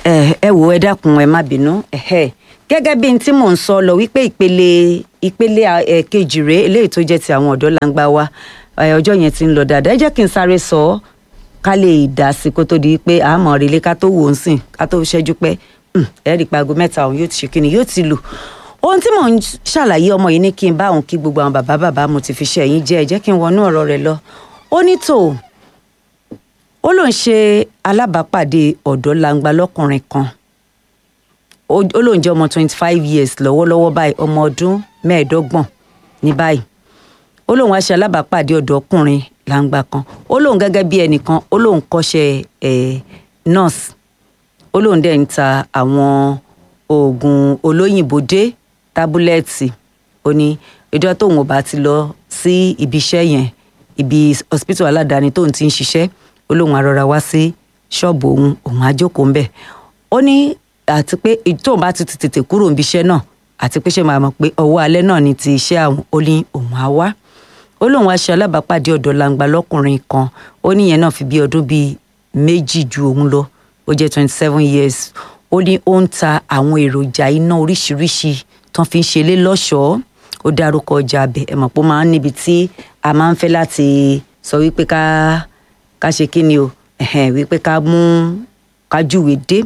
ẹ ẹ wò ẹ dákun ẹ má bínú ẹhẹ gẹ́gẹ́ bí n tí mò ń sọ lọ wípé ìpele ìpele ẹ kejì rèé eléyìí tó jẹ́ ti àwọn ọ̀dọ́ langba wa ẹ ọjọ́ yẹn ti ń lọ dáadáa ẹ jẹ́ kí n sáré sọ ọ́ ká lè dá sí kó tó di pé àmọ́ relé ká tó wò ó sìn ká tó ṣẹ́jú pẹ́ ẹ rí i pé aago mẹ́ta òun yóò ti ṣe kíni yóò ti lù ohun tí mò ń ṣàlàyé ọmọ yìí ní kí n bá òun kí gbogbo àwọn bàbá bàbá mo ti fi ṣe ẹ̀yìn jẹ́ ẹ jẹ́ kí n wọnú ọ̀rọ̀ rẹ̀ lọ ó ní tò ó lóun ṣe alábàápàdé ọ̀dọ́ langba lọ́kùnrin kan ó lóun jẹ́ ọmọ twenty five years lọ́wọ́lọ́wọ́ báyìí ọmọ ọdún mẹ́ẹ̀ẹ́dọ́gbọ̀n ní báyìí ó lóun wá ṣe alábàápàdé ọ̀dọ́kùnrin langba kan ó lóun gẹ́gẹ́ bí ẹnìkan ó lóun kọ́ṣẹ́ ẹ̀ nurse ó lóun dẹ̀ ń ta àwọn oògùn olóyìnbó dé tábúlẹ́ẹ̀tì ó ní ìjọ tóun ò bá ti lọ sí ibi iṣẹ́ yẹn ibi hospital aládàáni tóun ti ń ṣiṣẹ́ ó lóun arọra wá sí ṣọ́ọ̀bù òun òun á jókòó ń bẹ̀ ó ní àti pé tóun bá ti tètè kúrò níbi iṣẹ́ náà àti pé ṣe máa mọ̀ pé ọwọ́ alẹ́ náà ni ti iṣẹ́ àwọn ó ní òun á wá ó lóun wá ṣe alábàápàdé ọ̀dọ́ langba lọ́kùnrin kan ó níyẹn náà fi bí ọdún bíi méjì ju òun lọ ó jẹ́ twenty seven years ó ní ó ń ta àwọn èròjà iná oríṣiríṣi tán fi ń ṣe lé lọ́ṣọ̀ọ́ ó dárúkọ ọjà abẹ ẹ mọ̀ pé ó máa ń níbi tí a máa ń fẹ́ láti sọ wípé ká ká ṣe kí ni o wípé ká mú ká júwe dé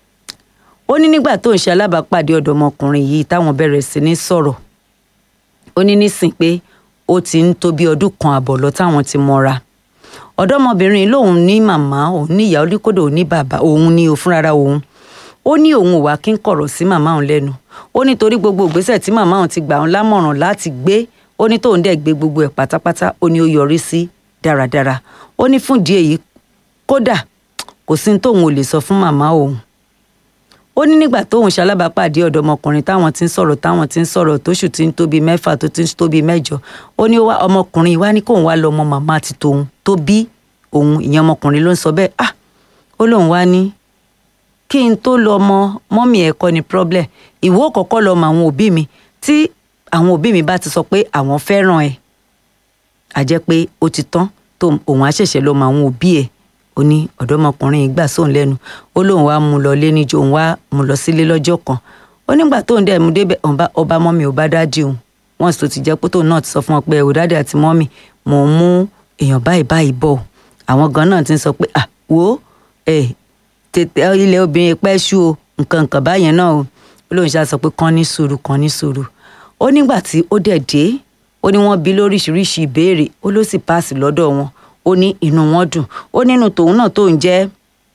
ó ní nígbà tó ń ṣe alábàápàdé ọ̀dọ́mọkùnrin yìí táwọn bẹ̀rẹ̀ sí ní sọ̀rọ̀ ó ní nísìn pé ó ti ń tó bí ọdún kan àbọ̀ lọ táwọn ti mọ́ra ọ̀dọ́mọbìnrin lòun ní màmá òun ní ìyá oníkódò òun ní bàbá òun ní òfúnrara òun ó ní òun ò wá kí ń kọ̀rọ̀ sí màmá òun lẹ́nu ó ní torí gbogbo ìgbésẹ̀ tí màmá òun ti gbà òun lámọ̀ràn láti gbé ó ní tóun dẹ̀ gbé gbogbo ẹ̀ pátápátá ó ní ó yọrí sí dáradára ó ní fún ìdí èyí kódà kò sí ní tóun ò lè sọ fún màmá òun ó ní nígbà tóun ṣalábàápàdé ọ̀dọ́mọkùnrin táwọn ti ń sọ̀rọ̀ táwọn ti ń sọ̀rọ̀ tóṣù ti ń tóbi mẹ́fà tó ti ń tóbi mẹ́jọ ó ní ọmọkùnrin wá ní kóun wá lọ ọmọ màmá àti tòun tó bí òun ìyẹn ọmọkùnrin ló ń sọ bẹ́ẹ̀ ah ó lóun wá ní kí n tó lọ mọ mọ́mì ẹ̀ kọ́ ni problem ìwọ kọ́kọ́ lọ mọ àwọn òbí mi tí àwọn òbí mi bá ti sọ pé àwọn fẹ́ràn ẹ̀ á jẹ́ pé ó ti tán tó òun á ṣẹ̀ṣẹ̀ lọ mọ àwọn òbí ẹ̀ ó ní ọ̀dọ́mọkùnrin yìí gbà sóun lẹ́nu ó lóun wá mú lọ lé níjó òun wá mú lọ sílé lọ́jọ́ kan ó nígbà tóun dẹ̀ mú débẹ̀ ọba mọ́mì ò bá dájú òun wọ́n sì tó ti jẹ́ pé tóun náà ti sọ fún wọn pé ẹ̀ ò dáadé àti mọ́mì mò ń mú èèyàn báyìí báyìí bọ̀ àwọn gan náà ti ń sọ pé à wo ẹ̀ tètè ilẹ̀ obìnrin pẹ́ ṣú o nǹkan nǹkan báyẹn náà o ó lóun ṣáà sọ pé kán ní sùúrù kán ní sùúrù ó nígbà tí ó dẹ̀ dé ó ní wọ́n bi lóríṣiríṣi ìbéèrè ó ló sì páàsì lọ́dọ̀ wọn ó ní inú wọn dùn ó nínú tòun náà tóun jẹ́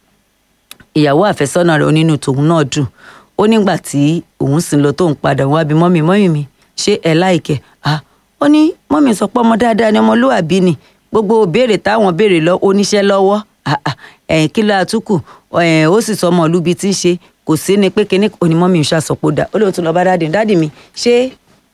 ìyàwó àfẹ́sọ́nà rẹ̀ ó nínú tòun náà dùn ó nígbà tí òun sì lọ tóun padà wá bí mọ́mì mọ́mì mi ṣé ẹ láìkẹ́ ah ó ní mọ́mì sọ pé ọmọ dáadáa ni ọmọlúwàbí ni gbogbo béèrè táwọn béèrè lọ oníṣẹ́ lọ́wọ́ ẹ̀yìn kí ló àtúkù ó sì sọ ọmọ olúbi tí ń ṣe kò sí ni pé kíní onímọ̀mí ń ṣàṣọpọ̀ dà ó lóun tún lọ bá dáàdì dáàdì mi ṣé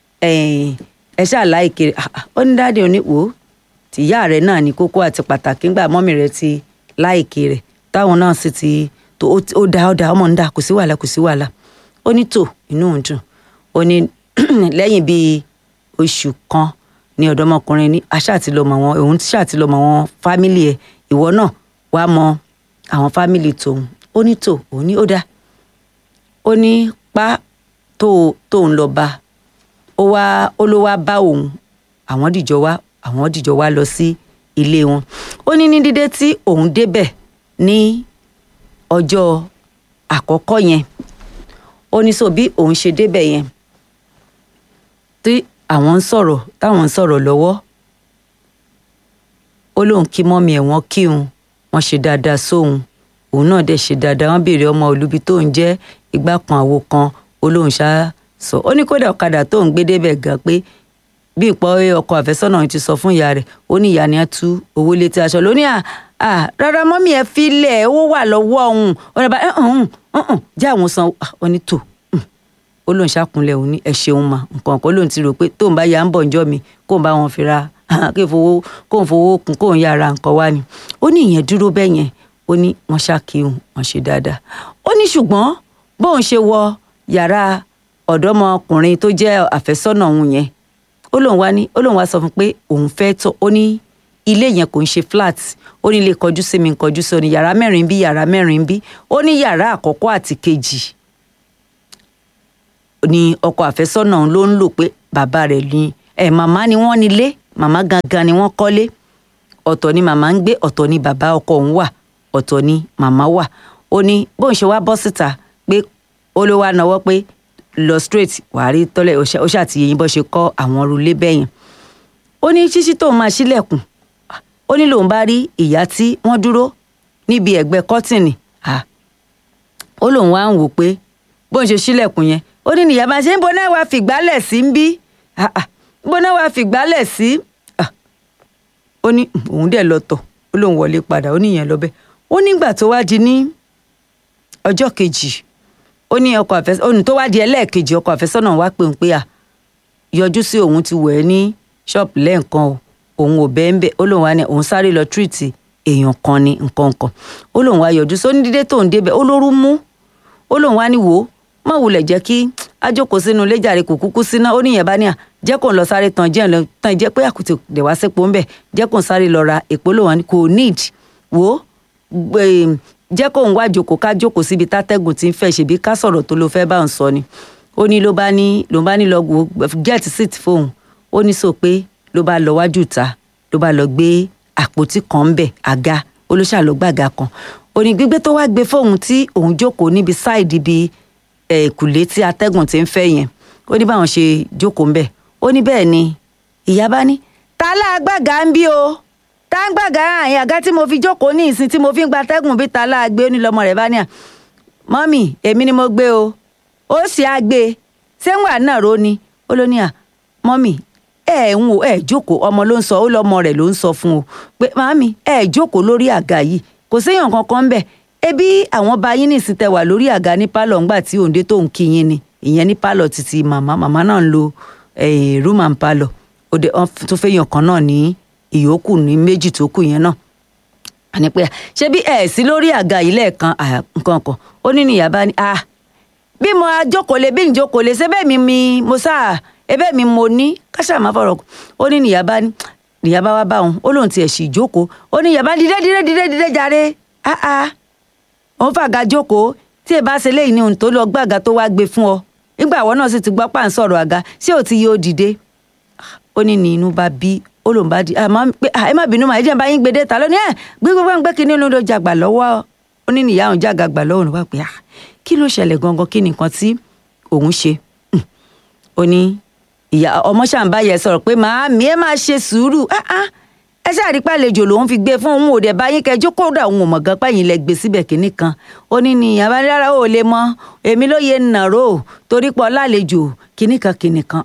ẹ ṣáà láìkiri ó ní dáàdì òní wò ó tìyá rẹ náà ní kókó àti pàtàkì ńgbà mọ́mì rẹ ti láìkiri rẹ táwọn náà sì ti tó ó dá ó dá ọmọ ń dá kò sí wàhálà kò sí wàhálà ó ní tò inú òun dùn ó ní lẹ́yìn bíi oṣù kan ní ọ̀dọ́mọkùnrin ní aṣáàtìlọmọ wọn òun ṣáàtìlọmọ wọn fámìlì ẹ̀ ìwọ náà wàá mọ àwọn fámìlì tòun ó ní tò ó ní ó dá ó ní pa tó tóun lọ bá ó wá ó ló wá bá òun àwọn dìjọ wá àwọn dìjọ wá lọ sí ilé wọn ó ní ní dídé tí òun débẹ̀ ní ọjọ́ àkọ́kọ́ yẹn ó ní so bí òun ṣe débẹ̀ yẹn tí àwọn ń sọ̀rọ̀ táwọn ń sọ̀rọ̀ lọ́wọ́ ó lóun kí mọ́mí ẹ̀ wọ́n kí òun wọ́n ṣe dáadáa sóun òun náà dẹ̀ ṣe dáadáa wọ́n béèrè ọmọ olúbi tó ń jẹ́ igbá kan àwo kan ó lóun ṣá sọ ó ní kódà ọ̀kadà tó ń gbé débẹ̀ gan pé bí ìpọ́ ọkọ àfẹ́sọ́nà ti sọ fún ìyá rẹ̀ ó ní ìyá ni á tú owó létí aṣọ lóní à à rárá mọ́mí ẹ̀ filẹ̀ owó wà lọ́wọ́ òun ó ní bá ẹ̀ hàn hàn jẹ́ àwọn san ó ní tò ó lóun ṣàkúnlẹ̀ òun ní ẹ ṣeun mà nǹkan kan lóun ti rò pé tóun bá ya ń bọ̀ ǹjọ́ mi kóun bá wọn fi ra kí fowó kóun fowó kún kóun yára nǹkan wá ni ó ní ìyẹn dúró bẹ́ẹ̀ yẹn ó ní wọ́n ṣàkíyùn wọ́n ṣe dáadáa ó ní ṣùgbọ́n bóun ṣe wọ yàrá ọ̀dọ́mọkùnrin tó jẹ́ àfẹ́sọ́nà òun yẹn ó lóun wá ní ó lóun wá sọ fún pé òun fẹ́ tọ̀ ó ní ilé yẹn kò ń ṣe flat ó ní lè kọjú sí mi kọjú sí ọ ní yàrá mẹ́rin bí yàrá mẹ́rin bí ó ní yàrá àkọ́kọ́ àti kejì ni ọkọ àfẹ́sọ́nà ló ń lò pé bàbá rẹ̀ ní ẹ̀ màmá ni wọ́n nílé màmá gangan ni wọ́n kọ́lé ọ̀tọ̀ ni màmá ń gbé ọ̀tọ̀ ni bàbá ọkọ òun wà ọ̀tọ̀ ni màmá wà ó ní bóun ṣe wá bọ́ síta pé ó ló wá náwó pé lọ straight wàá rí tọ́lẹ̀ ó ṣàtìyẹ yín bó ṣe kọ́ àwọn rúlé bẹ́yẹn ó ní ṣíṣí tóun máa ṣílẹ̀kùn ó ní lòun bá rí ìyá tí wọ́n dúró níbi ẹ̀gbẹ́ kọ́tìnì ó lòun wá ń wò pé bóun ṣe ṣílẹ̀kùn yẹn ó ní nìyá máa ṣe ń bo náà wàá fìgbálẹ̀ sí ń bí ń bo náà wàá fìgbálẹ̀ sí ó ní òun dẹ̀ lọ tọ̀ ó lóun wọlé padà ó níyẹn lọ bẹ́ẹ̀ ó nígbà tó wá di ní ọjọ́ kejì ó ní ọkọ àfẹ́sọ́nà òun tó wá di ẹlẹ́ẹ̀kejì ọkọ àfẹ́sọ́nà wá pé òun pé à yọjú sí òun ti wẹ̀ ẹ́ ní ṣọ́ọ̀pù lẹ́ẹ̀kan o òun ò bẹ́ẹ̀ ń bẹ̀ ó lóun wá ní òun sáré lọ tírìtì èèyàn kan ní nǹkan kan ó lóun wá yọjú sóní dídé tóun débẹ̀ ó lóru mú ó lóun wá ní wò ó má wulẹ̀ jẹ́ kí ajókòó sínú ilé jàre kò kúkú síná ó níyẹn bá ní à jẹ́ kó ń lọ sáré tán jẹ́ lọ tán jẹ́ pé àkùtì dẹ̀ wá sípò ń bẹ̀ jẹ́ kó ń sáré lọ ra èpò lòun ní kò need wò ó jẹ́ kó ń wá jókòó ká jókòó síbi tátẹ́gùn tí ń fẹ́ ṣèbí ká sọ̀rọ̀ tó ló fẹ́ bá ń sọ ni ó ní ló bá ní ló bá ní lọ get seat fóun ó ní sọ pé ló bá lọ wájú ta ló bá lọ gbé àpótí kan ń bẹ̀ àga ó ló ṣàlọ́ gbàga kan ó ní gbígbé tó wá gbé fóun tí òun jókòó níbi sáìdì bíi ẹ̀kùlé tí atẹ́gùn ti ń fẹ́ yẹn ó ní báwọn ṣe jókòó ń bẹ̀ ó ní bẹ́ẹ̀ ni ìyá bá ní ta láàgbàgà ń bí o tá ń gbàgà àyìn àga tí mo fi jókòó ní ìsìn tí mo fi ń gba atẹ́gùn bí ta láàgbé ó ní lọ́mọ rẹ̀ bá ní à mọ́mì èmi ni mo gbé o ó sì á gbé sẹ́wọ̀n náà ro ni ó ló ní à mọ́mì ẹ ń wò ẹ jókòó ọmọ ló ń sọ ó lọ́mọ rẹ̀ ló ń sọ fún o pé màmí ẹ jókòó lórí àga yìí kò séèyàn kankan ń bẹ̀ ebi àwọn bá yín nìsín tẹ wà lórí àga ní pálọ̀ ńgbà tí òǹdé tó ń kí yín ni ìyẹn ní pálọ̀ títí màmá màmá náà ń lo room and pálọ̀ òde tó fẹ́ yàn kan náà ní ìyókù ní méjì tó kù yẹn náà àní pé ṣé bí ẹ sí lórí àga yìí lẹ́ẹ̀kan nǹkan kan ó ní nìyá bá ní ah bí mo ajókòólé bí njókòólé ṣé bẹ́ẹ̀ mi mi mo sáà ebẹ́ mi mo ní káṣá máa fọ̀rọ̀ ó ní nìyá bá ní nìyá bá wá bá òun ó lóun tiẹ̀ sì jókòó ó ní nìyá bá dídé dídé dídé dídé jàre ah ah òun fàgà jókòó tí ẹ bá ṣe léyìí ní ohun tó lọ gbàgà tó wá gbé fún ọ nígbà àwọn náà sì ti gbọ́ pà ń sọ̀rọ̀ àga ṣé ò ti yé ó dìde ó ní ní inú bá bí ó lòun bá di àmọ́ pé ẹ má bínú màá ẹ jẹ́ bá yín gbé dé ta lónìí ẹ gbé gbé gbé kínní ló ló jàgbà lọ́wọ́ ó ní nìyá òun jàgà gbà lọ́wọ́ òun wá pé kí ló ṣẹlẹ̀ gangan kí ni nǹkan tí òun ṣe ó ní ìyá ọmọ ṣàǹbá yẹn sọ̀rọ̀ pé màámi ẹ máa ṣe sùúrù ẹ ṣáàrí pàlejò lòun fi gbé fún òun ò dẹ̀ bá yín kẹjọ kódà òun ò mọ̀ gan pẹ́yìn lẹ gbé síbẹ̀ kínní kan ó ní ní àbájára ò lè mọ èmi ló yẹ nàró torí pọ̀ lálejò kínní kan kínní kan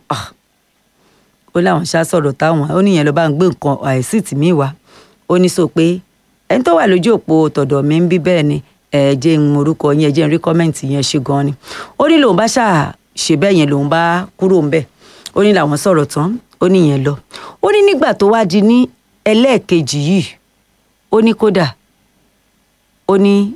ó láwọn ṣá sọ̀rọ̀ táwọn ó níyẹn ló bá ń gbé nǹkan àìsí tìmí wá ó ní sọ pé ẹni tó wà lójú òpó tọ̀dọ̀ mi ń bí bẹ́ẹ̀ ni ẹ jẹ́ ń orúkọ yẹn jẹ́ ń rí kọ́mẹ́ǹtì yẹn ṣe gan ni ó ní lòun bá ṣáà ṣe bẹ́ẹ̀ yẹn lòun bá kúrò ń bẹ̀ ó ní làwọn sọ̀rọ̀ tán ó ní yẹn lọ ó ní nígbà tó wá di ní ẹlẹ́ẹ̀kejì yìí ó ní kódà ó ní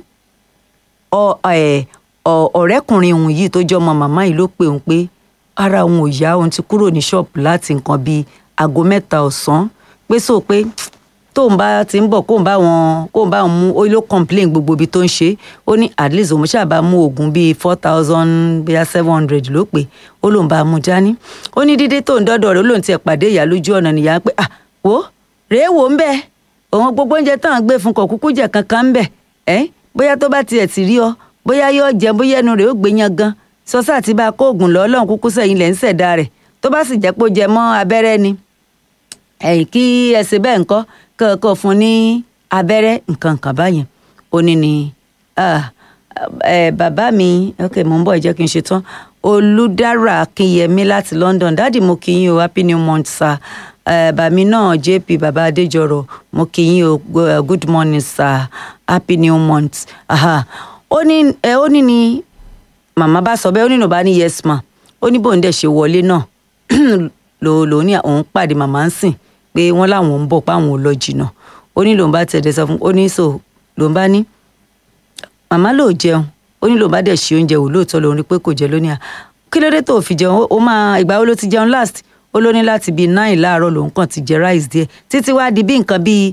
ọ̀rẹ́kùnrin òun yìí tó jẹ́ ọmọ màmá yìí ló pè òun pé ara òun ò yá òun ti kúrò ní ṣọ́ọ̀bù láti nǹkan bíi aago mẹ́ta ọ̀sán pé sọ pé tóun bá ti ń bọ̀ kóun bá wọn kóun bá wọn mú ó ló complain gbogbo ibi tó ń ṣe ó ní at least òun ṣáà mú oògùn bíi four thousand bíi seven hundred ló pé ó lóun bá mú dání ó ní dídé tóun dọ́dọ̀ rẹ̀ ó lóun tiẹ̀ pàdé ìyá lójú ọ̀nà nìyá pé ah wo rèé wò ń bẹ òun gbogbo oúnjẹ táwọn gbé fún kọ kúkú jẹ kankan ń bẹ ẹ bóyá tó bá tiẹ̀ ti rí ọ bóyá yóò jẹ bóyá ẹnu rẹ̀ ó gbé yan gan sọsá àti bá a kó oògùn lọ ọlọ́run kúkú sẹ́yìn lẹ̀ ń ṣẹ̀dá rẹ̀ tó bá sì jẹ́ pé ó jẹ mọ́ abẹ́rẹ́ ni ẹ̀yìn kí ẹsẹ̀ bẹ́ẹ̀ ńkọ́ kọ́kọ́ fún ní abẹ́rẹ́ nǹkan kan báyẹn ó ní ni bàbá mi ok mo ń bọ̀ ẹ jẹ́ kí n ṣe tán olùdára akínyẹmí láti London dáàdì mo kí yín o happy new month sir bàmí náà jp bàbá adéjọrọ mo kí yín o good morning sir happy new month ó ní ó ní ni màmá bá sọ bẹ́ẹ̀ ó nínú bá ní yes ma ó ní bóun dẹ̀ ṣe wọlé náà lò lò ní òun pàdé màmá ń sìn pé wọ́n láwọn ń bọ̀ páwọn ò lọ jìnnà ó ní lòun bá tẹ̀lé sọ fún ó ní so lòun bá ní màmá ló jẹun ó ní lòun bá dẹ̀ ṣe oúnjẹ wò lóòótọ́ lòun rí pé kò jẹ lónìí à kí ló dé tó fi jẹun ó máa ìgbà wo ló ti jẹun last ó ló ní láti bíi nine láàárọ̀ lòun kàn ti jẹ rice díẹ̀ títí wá di bí nǹkan bíi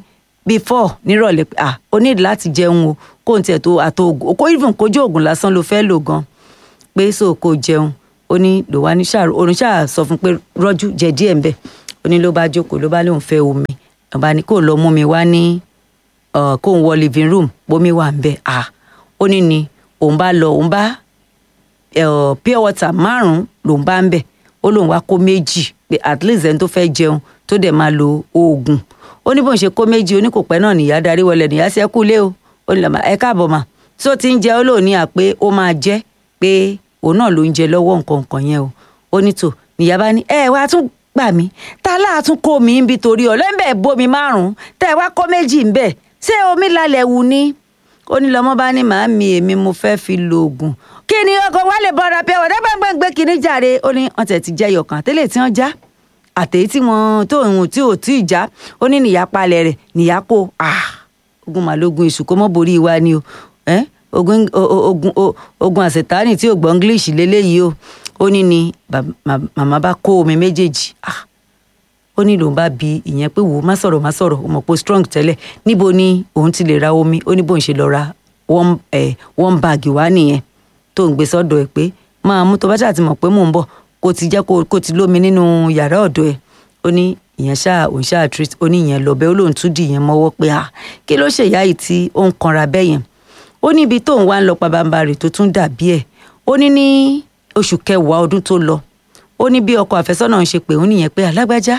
before nírọ̀lẹ́ pé ah o need láti jẹun o kó n tiẹ̀ tó àtò ògùn kó even kójú ògùn lásán ló fẹ́ lò gan pé so kò jẹun ó ní ló wá ní ṣáà òun ṣáà sọ fún pé rọ́jú jẹ díẹ̀ ń bẹ̀ ó ní ló bá jókòó ló bá lóun fẹ́ omi ọba ní kó lọ mú mi wá ní kó ń wọ living room bómi wà ń bẹ̀ ah ó ní ni òun bá lọ òun bá pure water márùn-ún lòun bá ń bẹ̀ ó lóun wá kó méjì pé at least ẹni tó fẹ́ jẹun tó dẹ̀ máa lo oògùn ó ní bóun ṣe kó méjì ó ní kò pẹ́ náà nìyá darí wọlé nìyá sí ẹkú lé o ó ní lọ́mọ ẹ káàbọ̀ mà tí ó ti ń jẹ ó lóun ní à pé ó máa jẹ́ pé òun náà ló ń jẹ lọ́wọ́ nǹkan nǹkan yẹn o ó ní tò nìyá bá ní ẹ wá tún gbà mí ta láàtún kó mi ń bi torí ọ̀lẹ́ńbẹ̀ bomi márùn-ún tẹ́ ẹ wá kó méjì ń bẹ̀ ṣé omi lálẹ́ wù ni ó ní lọ́mọ bá ní màámi èmi mo fẹ́ fi lo oògùn kí ni ọkọ̀ wa lè bọ́ra pé ọ̀dẹ́ gbẹ̀ngbẹ̀ kìíní jàre ó ní wọ́n tẹ̀ ti jẹ́ yọ̀kan tẹ́lẹ̀ tí wọ́n já àtẹ̀yí tí wọ́n tó òun tí ò tí ì já ó ní nìyá palẹ̀ rẹ̀ nìyá kó ogun màlógun èṣù kó mọ́ borí wa ni o ogun ogun ogun àṣetánì tí ò gbọ́ english lélẹ́yìí o ó ní ni màmá bá kó omi méjèèjì ó ní lòun bá bi ìyẹn pé wò ó má sọ̀rọ̀ má sọ̀rọ̀ ó mọ̀ pé strong tẹ́lẹ̀ níbo ni òun ti lè ra omi ó ní bóun ṣe lọ ra one bag wá nìyẹn tó ń gbé sọ́dọ̀ ẹ̀ pé máa mú tó bá ṣáà ti mọ̀ pé mò ń bọ̀ kó ti jẹ́ kó ti lómi nínú yàrá ọ̀dọ̀ ẹ̀ ó ní ìyẹn ṣáà òun ṣáà treat ó ní ìyẹn lọ́bẹ̀ ó lóun tún dì ìyẹn mọ́wọ́ pé ah kí ló ṣèyá yìí tí ó ń kanra bẹ́ẹ̀ yẹn ó ní ibi tóun wá ń lọ pabambarì tó tún dàbí ẹ̀ ó ní ní oṣù kẹwàá ọdún tó lọ ó ní bí ọkọ àfẹ́sọ́nà ń ṣe pé òun nìyẹn pé alágbájá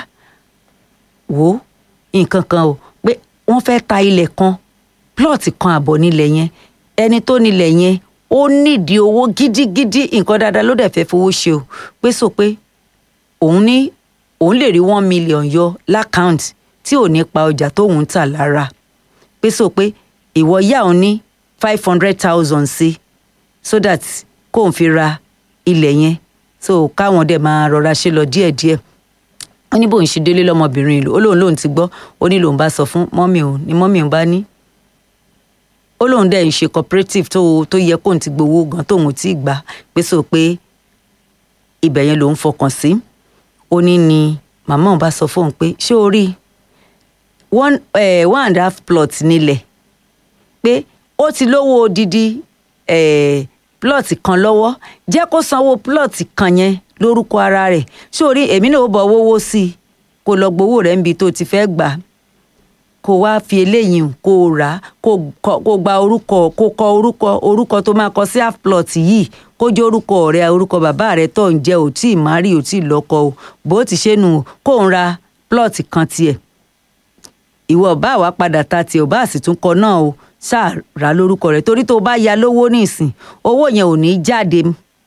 wò ó nǹkan kan o pé wọ́n fẹ́ ta ilẹ̀ kan plọ̀tì kan àbọ̀ nílẹ̀ yẹn ẹni tó nílẹ̀ yẹn ó nídìí owó gidigidi nǹkan dáadáa ló dẹ̀ fẹ́ fowó ṣe o pé sọ pé òun ní òun lè rí one million yọ lákàùnt tí ò ní pa ọjà tóun ń tà lára pé sọ pé ìwọ yá òun ní five hundred thousand sí so that kóun fi ra ilẹ̀ yẹn so káwọn dẹ̀ máa rọra ṣe lọ díẹ̀díẹ̀ ó ní bóun ṣe délé lọ́mọbìnrin ìlú ó lóun lóun ti gbọ́ ó ní lòun bá sọ fún mọ́mì òun ni mọ́mì òun bá ní ó lóun dẹ̀ ń ṣe cooperative tó tó yẹ kóun ti gbowó gan tóun tí ì gbà pé sọ pé ibẹ̀ yẹn lòun fọkàn sí ó ní ni màmá òun bá sọ fóun pé ṣé o rí one eh, one and a half plot nílẹ̀ pé ó ti lówó odidi eh, plot kan lọ́wọ́ jẹ́ kó sanwó plot kan yẹn lórúkọ ara rẹ̀ ṣé o rí èmi náà ó bọ̀ wówó sí i kó lọ gbowó rẹ̀ níbi tó ti fẹ́ gbà kó wá fi eléyìí kó rà á kó gba orúkọ kó kọ orúkọ orúkọ tó máa kọ sí half plot yìí kó jẹ́ orúkọ rẹ̀ orúkọ bàbá rẹ̀ tó ń jẹ́ ò tí ì má rí ò tí ì lọ́kọ o bó ti ṣe nù kó ń ra plot kan tiẹ̀ ìwọ bá wa padà ta tiẹ̀ ò bá sì tún kọ náà o ṣáà rà lórúkọ rẹ̀ torí tó bá ya lówó nísìn owó yẹn ò ní jáde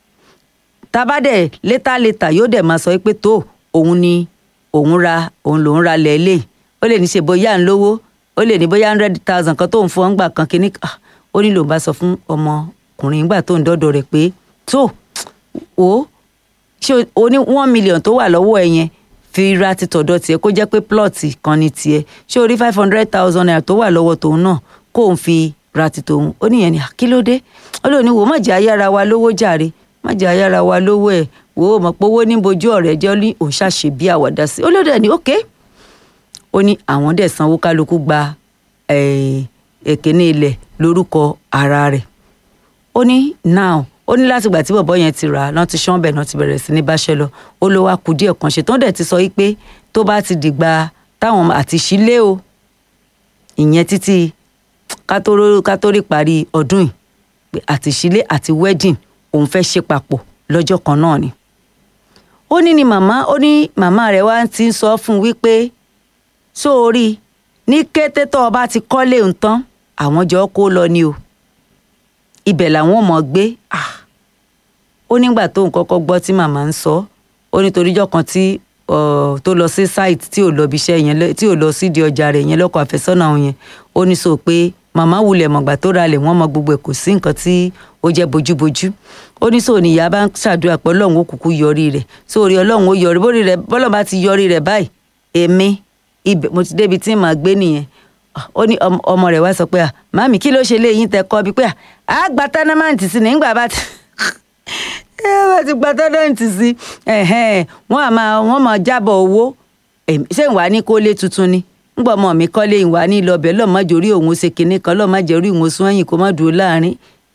tabadẹ létà-létà yóò dẹ̀ máa sọ pé tó òun ni òun ra òun lòun ra lẹ́lẹ̀ ó lè ní ṣe bóyá ń lówó ó lè ní bóyá hundred thousand kan tó ń fún ọgbà kan kínní ó ní lòun bá sọ fún ọmọkùnrin ìgbà tó ń dọ́dọ̀ rẹ̀ pé tó o ṣé o ní one million tó wà lọ́wọ́ ẹ yẹn fi ra ti tọ̀dọ̀ tiẹ̀ kó jẹ́ pé plọ̀tì kan ní tiẹ̀ ṣé o rí five hundred thousand naira tó wà lọ́wọ́ tòun náà kó o fi ra ti tòun ó níyẹn ní kí ló dé ó lè ní wò má jẹ́ ayára wa lówó jàre má jẹ́ ayára wa lówó ẹ̀ wò ó mọ̀ pé owó ní bojú ọ̀rẹ́ jẹ́ ní òun ṣàṣe bí àwàdà sí ó ló dẹ̀ ní òkè ó ní àwọn dẹ̀ sanwó kálukú gba èkéné ilẹ̀ lórúkọ ara rẹ̀ ó ní now ó ní látìgbà tí bọ̀bọ́ yẹn ti rà á náà ti ṣán bẹ̀ náà ti bẹ̀rẹ̀ sí ní báṣẹ́ lọ ó ló wá kú díẹ̀ kan ṣe tó dẹ̀ ti sọ wípé tó bá ti dìgbà táwọn àti sílé o ìyẹn títí kátórí parí ọdún yìí pé àti sílé àti wedding òun fẹ́ ṣe papọ̀ lọ́jọ́ kan náà ni. ó ní ni màmá ó ní màmá rẹ̀ wá ti ń sọ fún un wípé sóòrí ní kété tó o bá ti kọ́lé ń tán àwọn jọ kó lọ ni o ibẹ̀ làwọn ò mọ̀ gbé ó nígbà tó ń kọ́kọ́ gbọ́ tí màmá ń sọ ó nítoríjọ́ kan tí tó lọ sí site tí ò lọ bí iṣẹ́ yẹn tí ò lọ sídìí ọjà rẹ̀ yẹn lọ́kọ̀ àfẹ́sọ́nà yẹn ó ní sọ pé màmá wulẹ̀ mọ̀gbà tó ralẹ̀ wọ́n mọ gbogbo ẹ̀ kò sí nǹkan tí ó jẹ́ bójúbójú ó ní sọ níyà bá ń ṣàdúrà pé ọlọ́run ó kúkú yọrí rẹ̀ sórí ọlọ́run ó yọrí bórí rẹ̀ bọ́lọ̀ bá ti yọrí rẹ̀ báyìí èmi ibẹ̀ mo ti débi tí màá gbé nìyẹn ó ní ọmọ rẹ̀ wá sọ pé màmí kí ló ṣe léyìn tẹ kọ́ bí pé à gba tánámàǹtì sí nígbà bá ti ẹ bá ti gba tánámàǹtì sí wọ́n á máa wọ́n máa jábọ̀ owó ṣé ìwà ní kó lé tuntun ni ńgbà ọmọ mi kọ́lé ìwà ní ìlọbẹ̀ lọ́mọdé orí òun ṣe kinní kan lọ́mọdé orí òun sún ẹ̀yìn kó má dúró láàrin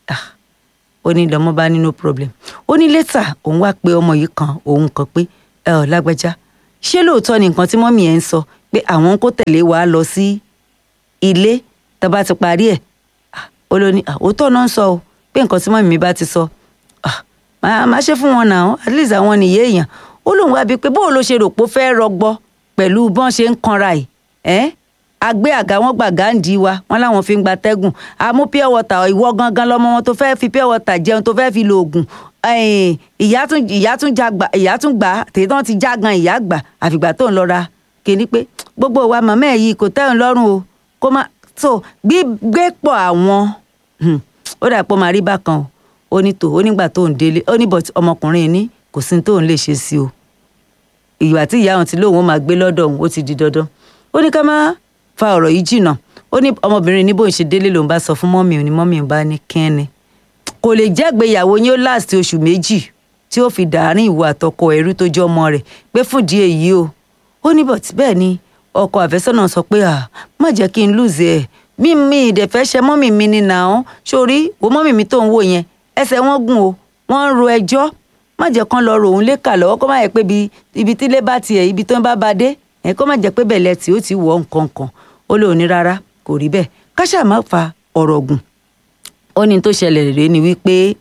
ó ní lọ́mọ bá ní no problem ó ní létà òun wá pé ọmọ yìí kan òun kan pé ẹ ọ̀ lágbájá ṣé lóòótọ́ ni nǹkan tí mọ́mì ẹ̀ ń sọ pé àwọn ń kó tẹ̀lé wa lọ sí ilé tá bá ti parí ẹ̀ ó ló ní òótọ́ náà ń sọ o pé nǹkan tí mọ́mì mi bá ti sọ máa ṣe fún wọn náà at least àwọn nìyé èèyàn ó lóun wá bíi pé bóun ló ṣe rò pé ó fẹ́ rọgbọ pẹ̀lú bọ́n ṣe ń kanra ẹ̀ ẹ́ agbé àga wọn gbà gáǹdì wa wọn láwọn fi ń gba tẹ́gùn àmú pure water ìwọ gangan lọmọ wọn tó fẹ́ fi pure water jẹun tó fẹ́ fi lo oògùn ìyá tún ìyá tún jágbà ìyá tún gbà tèyí tán ti já gan ìyá gbà àfìgbà tó ń lọ ra kíní pé gbogbo wa màmá ẹ̀ yìí kò tẹ́hùn lọ́rùn o kó má so gbígbé pọ̀ àwọn ó dà pọ̀ máa rí bákan o ó ní tò ó nígbà tó ń délé ó ní bọ̀t ọmọkùnrin ní kò sí tó ń lè ṣe sí o ìgbà tí ìyá òun ti lóun ó máa gbé lọ́dọ̀ òun ó ti di dandan ó ní ká má fa ọ̀rọ̀ yìí jìnnà ó ní ọmọbìnrin ní bóun ṣe délé lòun bá sọ fún mọ́mì òun ni mọ́mì òun bá ní kẹ́ni kò lè jẹ́gbéyàwó yín ó last oṣù méjì tí ó fi dàárín ìwọ àtọkọ ẹrú tó jẹ́ ọmọ rẹ̀ pé fúndìí èyí o ó ní bọ̀t bẹ́ẹ̀ ni ọkọ àfẹ́sọ́nà sọ pé à má jẹ́ kí n lùzẹ̀ ẹ̀ mí mi ìdẹ̀fẹ́ ṣe mọ́mì mi ni nà án sórí wo mọ́mì mi tó ń wò yẹn ẹsẹ̀ wọn gùn o wọ́n ń ro ẹjọ́ má jẹ́ kán lọ rò òun lékà lọ́wọ́ kó má yẹ pé ibi tílé bá tiẹ̀ ibi tó ń bá ba dé ẹ̀ kó má jẹ́ pé bẹ̀lẹ̀ tí ó ti wọ̀ nǹkan kan ó lóun ní rárá kò rí bẹ́ẹ̀ káṣá má fa ọ̀rọ̀ gùn ó ní tó ṣẹlẹ̀ rèé ni wípé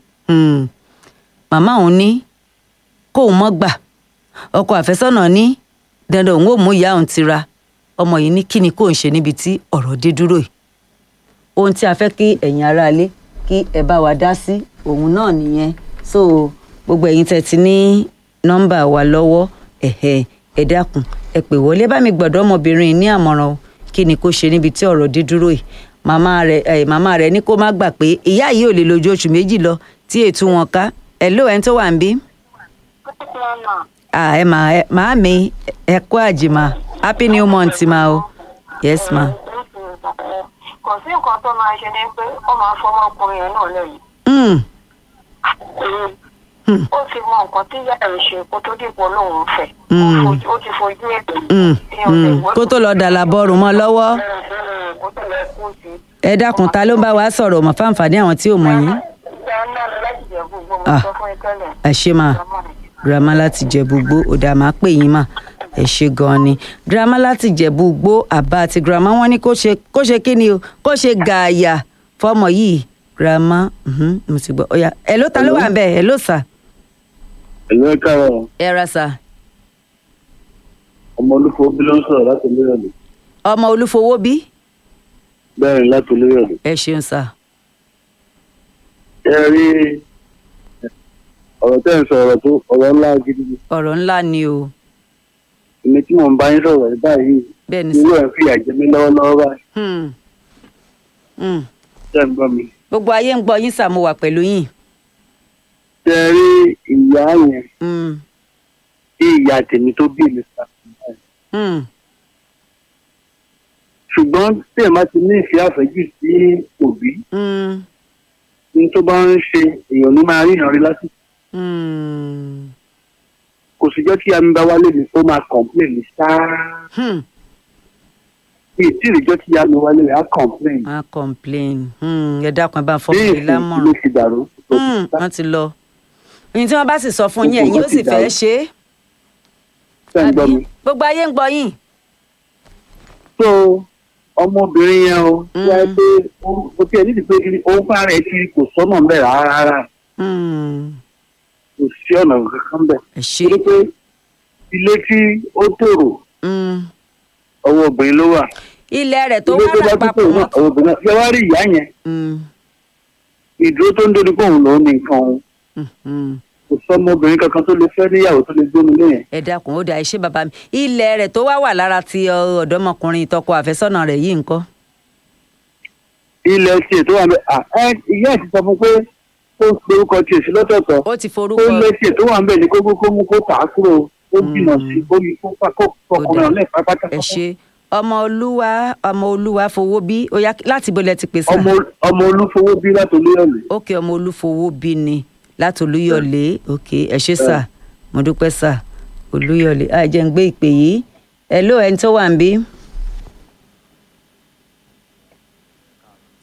màmá òun ní kóun mọ́ gbà ọkọ àfẹ́sọ́nà ní dandan òun ò mú ìyá òun tira ọmọ yìí ní kí ni kóun ṣe níbi tí ọ̀rọ̀ dé dúró yìí ohun tí a fẹ́ kí ẹ̀yin aráalé kí ẹ bá wa dá sí òun náà nìyẹn so gbogbo ẹ̀yin tẹ́ ti ní nọ́mbà wa lọ́wọ́ ẹ̀hẹ́ ẹ dákun ẹ pè wọlé bá mi gbọ́dọ̀ ọmọbìnrin ní àmọ̀ràn o kí ni kó ṣe níbi tí ọ̀rọ̀ dé dúró yìí màmá rẹ̀ ẹ màmá rẹ̀ ní kó má gbà pé ìyá yìí ò lè lójú oṣù méjì lọ tí ètò wọn ká ẹ ló ẹni tó wà ń bí. ẹ mà ẹ màá mi ẹ kú àjìmá happy new month ma o yes ma. kò sí nǹkan tó máa ṣe ni pé ó máa fọmọ ọkùnrin yẹn náà lẹ́yìn. ó ti mọ nǹkan tí ìyá rẹ̀ ṣe kó tó dìbò lòun fẹ́ ó ti fojú ètò. kó tó lọ dàlà bọ́ọ̀rù mọ́ lọ́wọ́ ẹ dákun ta ló ń bá wa sọ̀rọ̀ mọ́ fáǹfààní àwọn tí ò mọ̀ yín. ẹ ṣe máa girama láti jẹ gbogbo ọ̀dà máa pè yín mà ẹ ṣe gan ni girama láti jẹ̀bú gbó àbá àti girama wọn ní kó ṣe kó ṣe kí ni o kó ṣe gààyà fọmọ yìí girama mo ti gbọ́ ọ̀yà ẹ̀ ló ta ló wà bẹ́ẹ̀ ẹ̀ ló sà. ẹ̀lú ẹ̀ka rẹ̀ ẹ ra sà. ọmọ olúfo bí ló ń sọ̀rọ̀ láti olóyọ̀lẹ̀. ọmọ olúfowó bí. bẹ́ẹ̀ ni láti olóyọ̀lẹ̀. ẹ ṣeun sà. ẹ rí ọ̀rọ̀ tẹ́ ń sọ ọ̀rọ̀ tó ọ̀rọ̀ ńlá gidi ni. ọ̀rọ̀ ńlá ni o. èmi tí mò ń bá yín sọ̀rọ̀ ẹ̀ báyìí bẹ́ẹ̀ ni irú sà. ẹ̀ ń fìyà jẹ mí lọ́wọ́lọ́wọ́ báyìí. Hmm. Hmm. ṣé ń gbọ́ mi. gbogbo ayé ń gbọ́ yín sà mo wà pẹ̀lú yín. ṣe rí ìyá yẹn Hmm. tí ìyá tèmi tó bí mi sàkóso Hmm. ṣùgbọ́n tí ẹ̀ máa ti ní ìfẹ́ àfẹ́jù sí òbí Hmm. ní tó bá ń ṣe èèyàn ní máa rí ìrànrí lásìkò Hmm. kò sì jẹ́ kí àmì bá wálé mi ó máa kọ̀ǹpléè ní sáá Hmm. bí tí ìrìjọ́ tí àmì wálé rẹ̀ á kọ̀ǹpléè a complain Hmm. ẹ dákun ẹ bá ń fọ́ bí mi ìsìn ló lámọ̀ràn. ti dàrú. Hmm. wọ́n ti lọ. ohun tí wọ́n bá sì sọ fún yín ẹ̀yin ó sì fẹ́ ṣe é. ṣé ń gbọ́ mi. àbí? gbogbo ayé ń gbọ́ yín. tó ọmọbìnrin yẹn o Mm. wáyé pé ó- ó tiẹ̀ nídìí pé kí- òun fúnra rẹ̀ ti kò sọ́nà ń bẹ̀ rárá Hmm. kò sí ọ̀nà kankan bẹ̀. ẹ ṣe. torí pé ilé tí ó tòrò Hmm. ọwọ́ obìnrin ló wà. ilẹ̀ rẹ̀ tó ilé wá tó rà bá tún papọ̀ tòrò mọ́. náà ọwọ́ obìnrin náà. ṣé wàá rí ìyá yẹn Hmm. ìdúró tó ń dóni pé òun lòún ní nǹkan òun Hmm. Hmm. kò sọmọbìnrin kankan tó lè fẹ́ níyàwó tó lè gbóni lẹ́yìn. ẹ dákun ó dà ẹ ṣe bàbá mi ilẹ̀ rẹ̀ tó wá wà lára ti ọ, ọ̀dọ́mọkùnrin ìtọ́kọ àfẹ́sọ́nà rẹ̀ yìí ńkọ́. ilẹ̀ tiẹ̀ tó wà bẹ́ẹ̀ à ẹ ìyá ẹ̀ ti sọ fún pé ó ń pe orúkọ tiẹ̀ sí lọ́tọ̀ọ̀tọ̀ ó ti ó forúkọ lé tiẹ̀ tó wà ń bẹ̀ ní kókó kó mú kó tà á kúrò ó jìnnà sí kó yí kó fà kó fọkùnrin ọ̀lẹ́ pápátá. ẹ ṣe ọmọ olúwa ọmọ olúwa fowó bí ó yá láti bó lẹ ti pèsè. ọmọ ọmọ olúfowó bí láti olóyọ̀lẹ̀. ókè ọmọ olúfowó bí ni láti olúyọ̀lé ókè ẹ ṣe sà mo dúpẹ́ sà olúyọ̀lé àì jẹ́ ń gbé ìpè yìí ẹ ló ẹni tó wà ń bí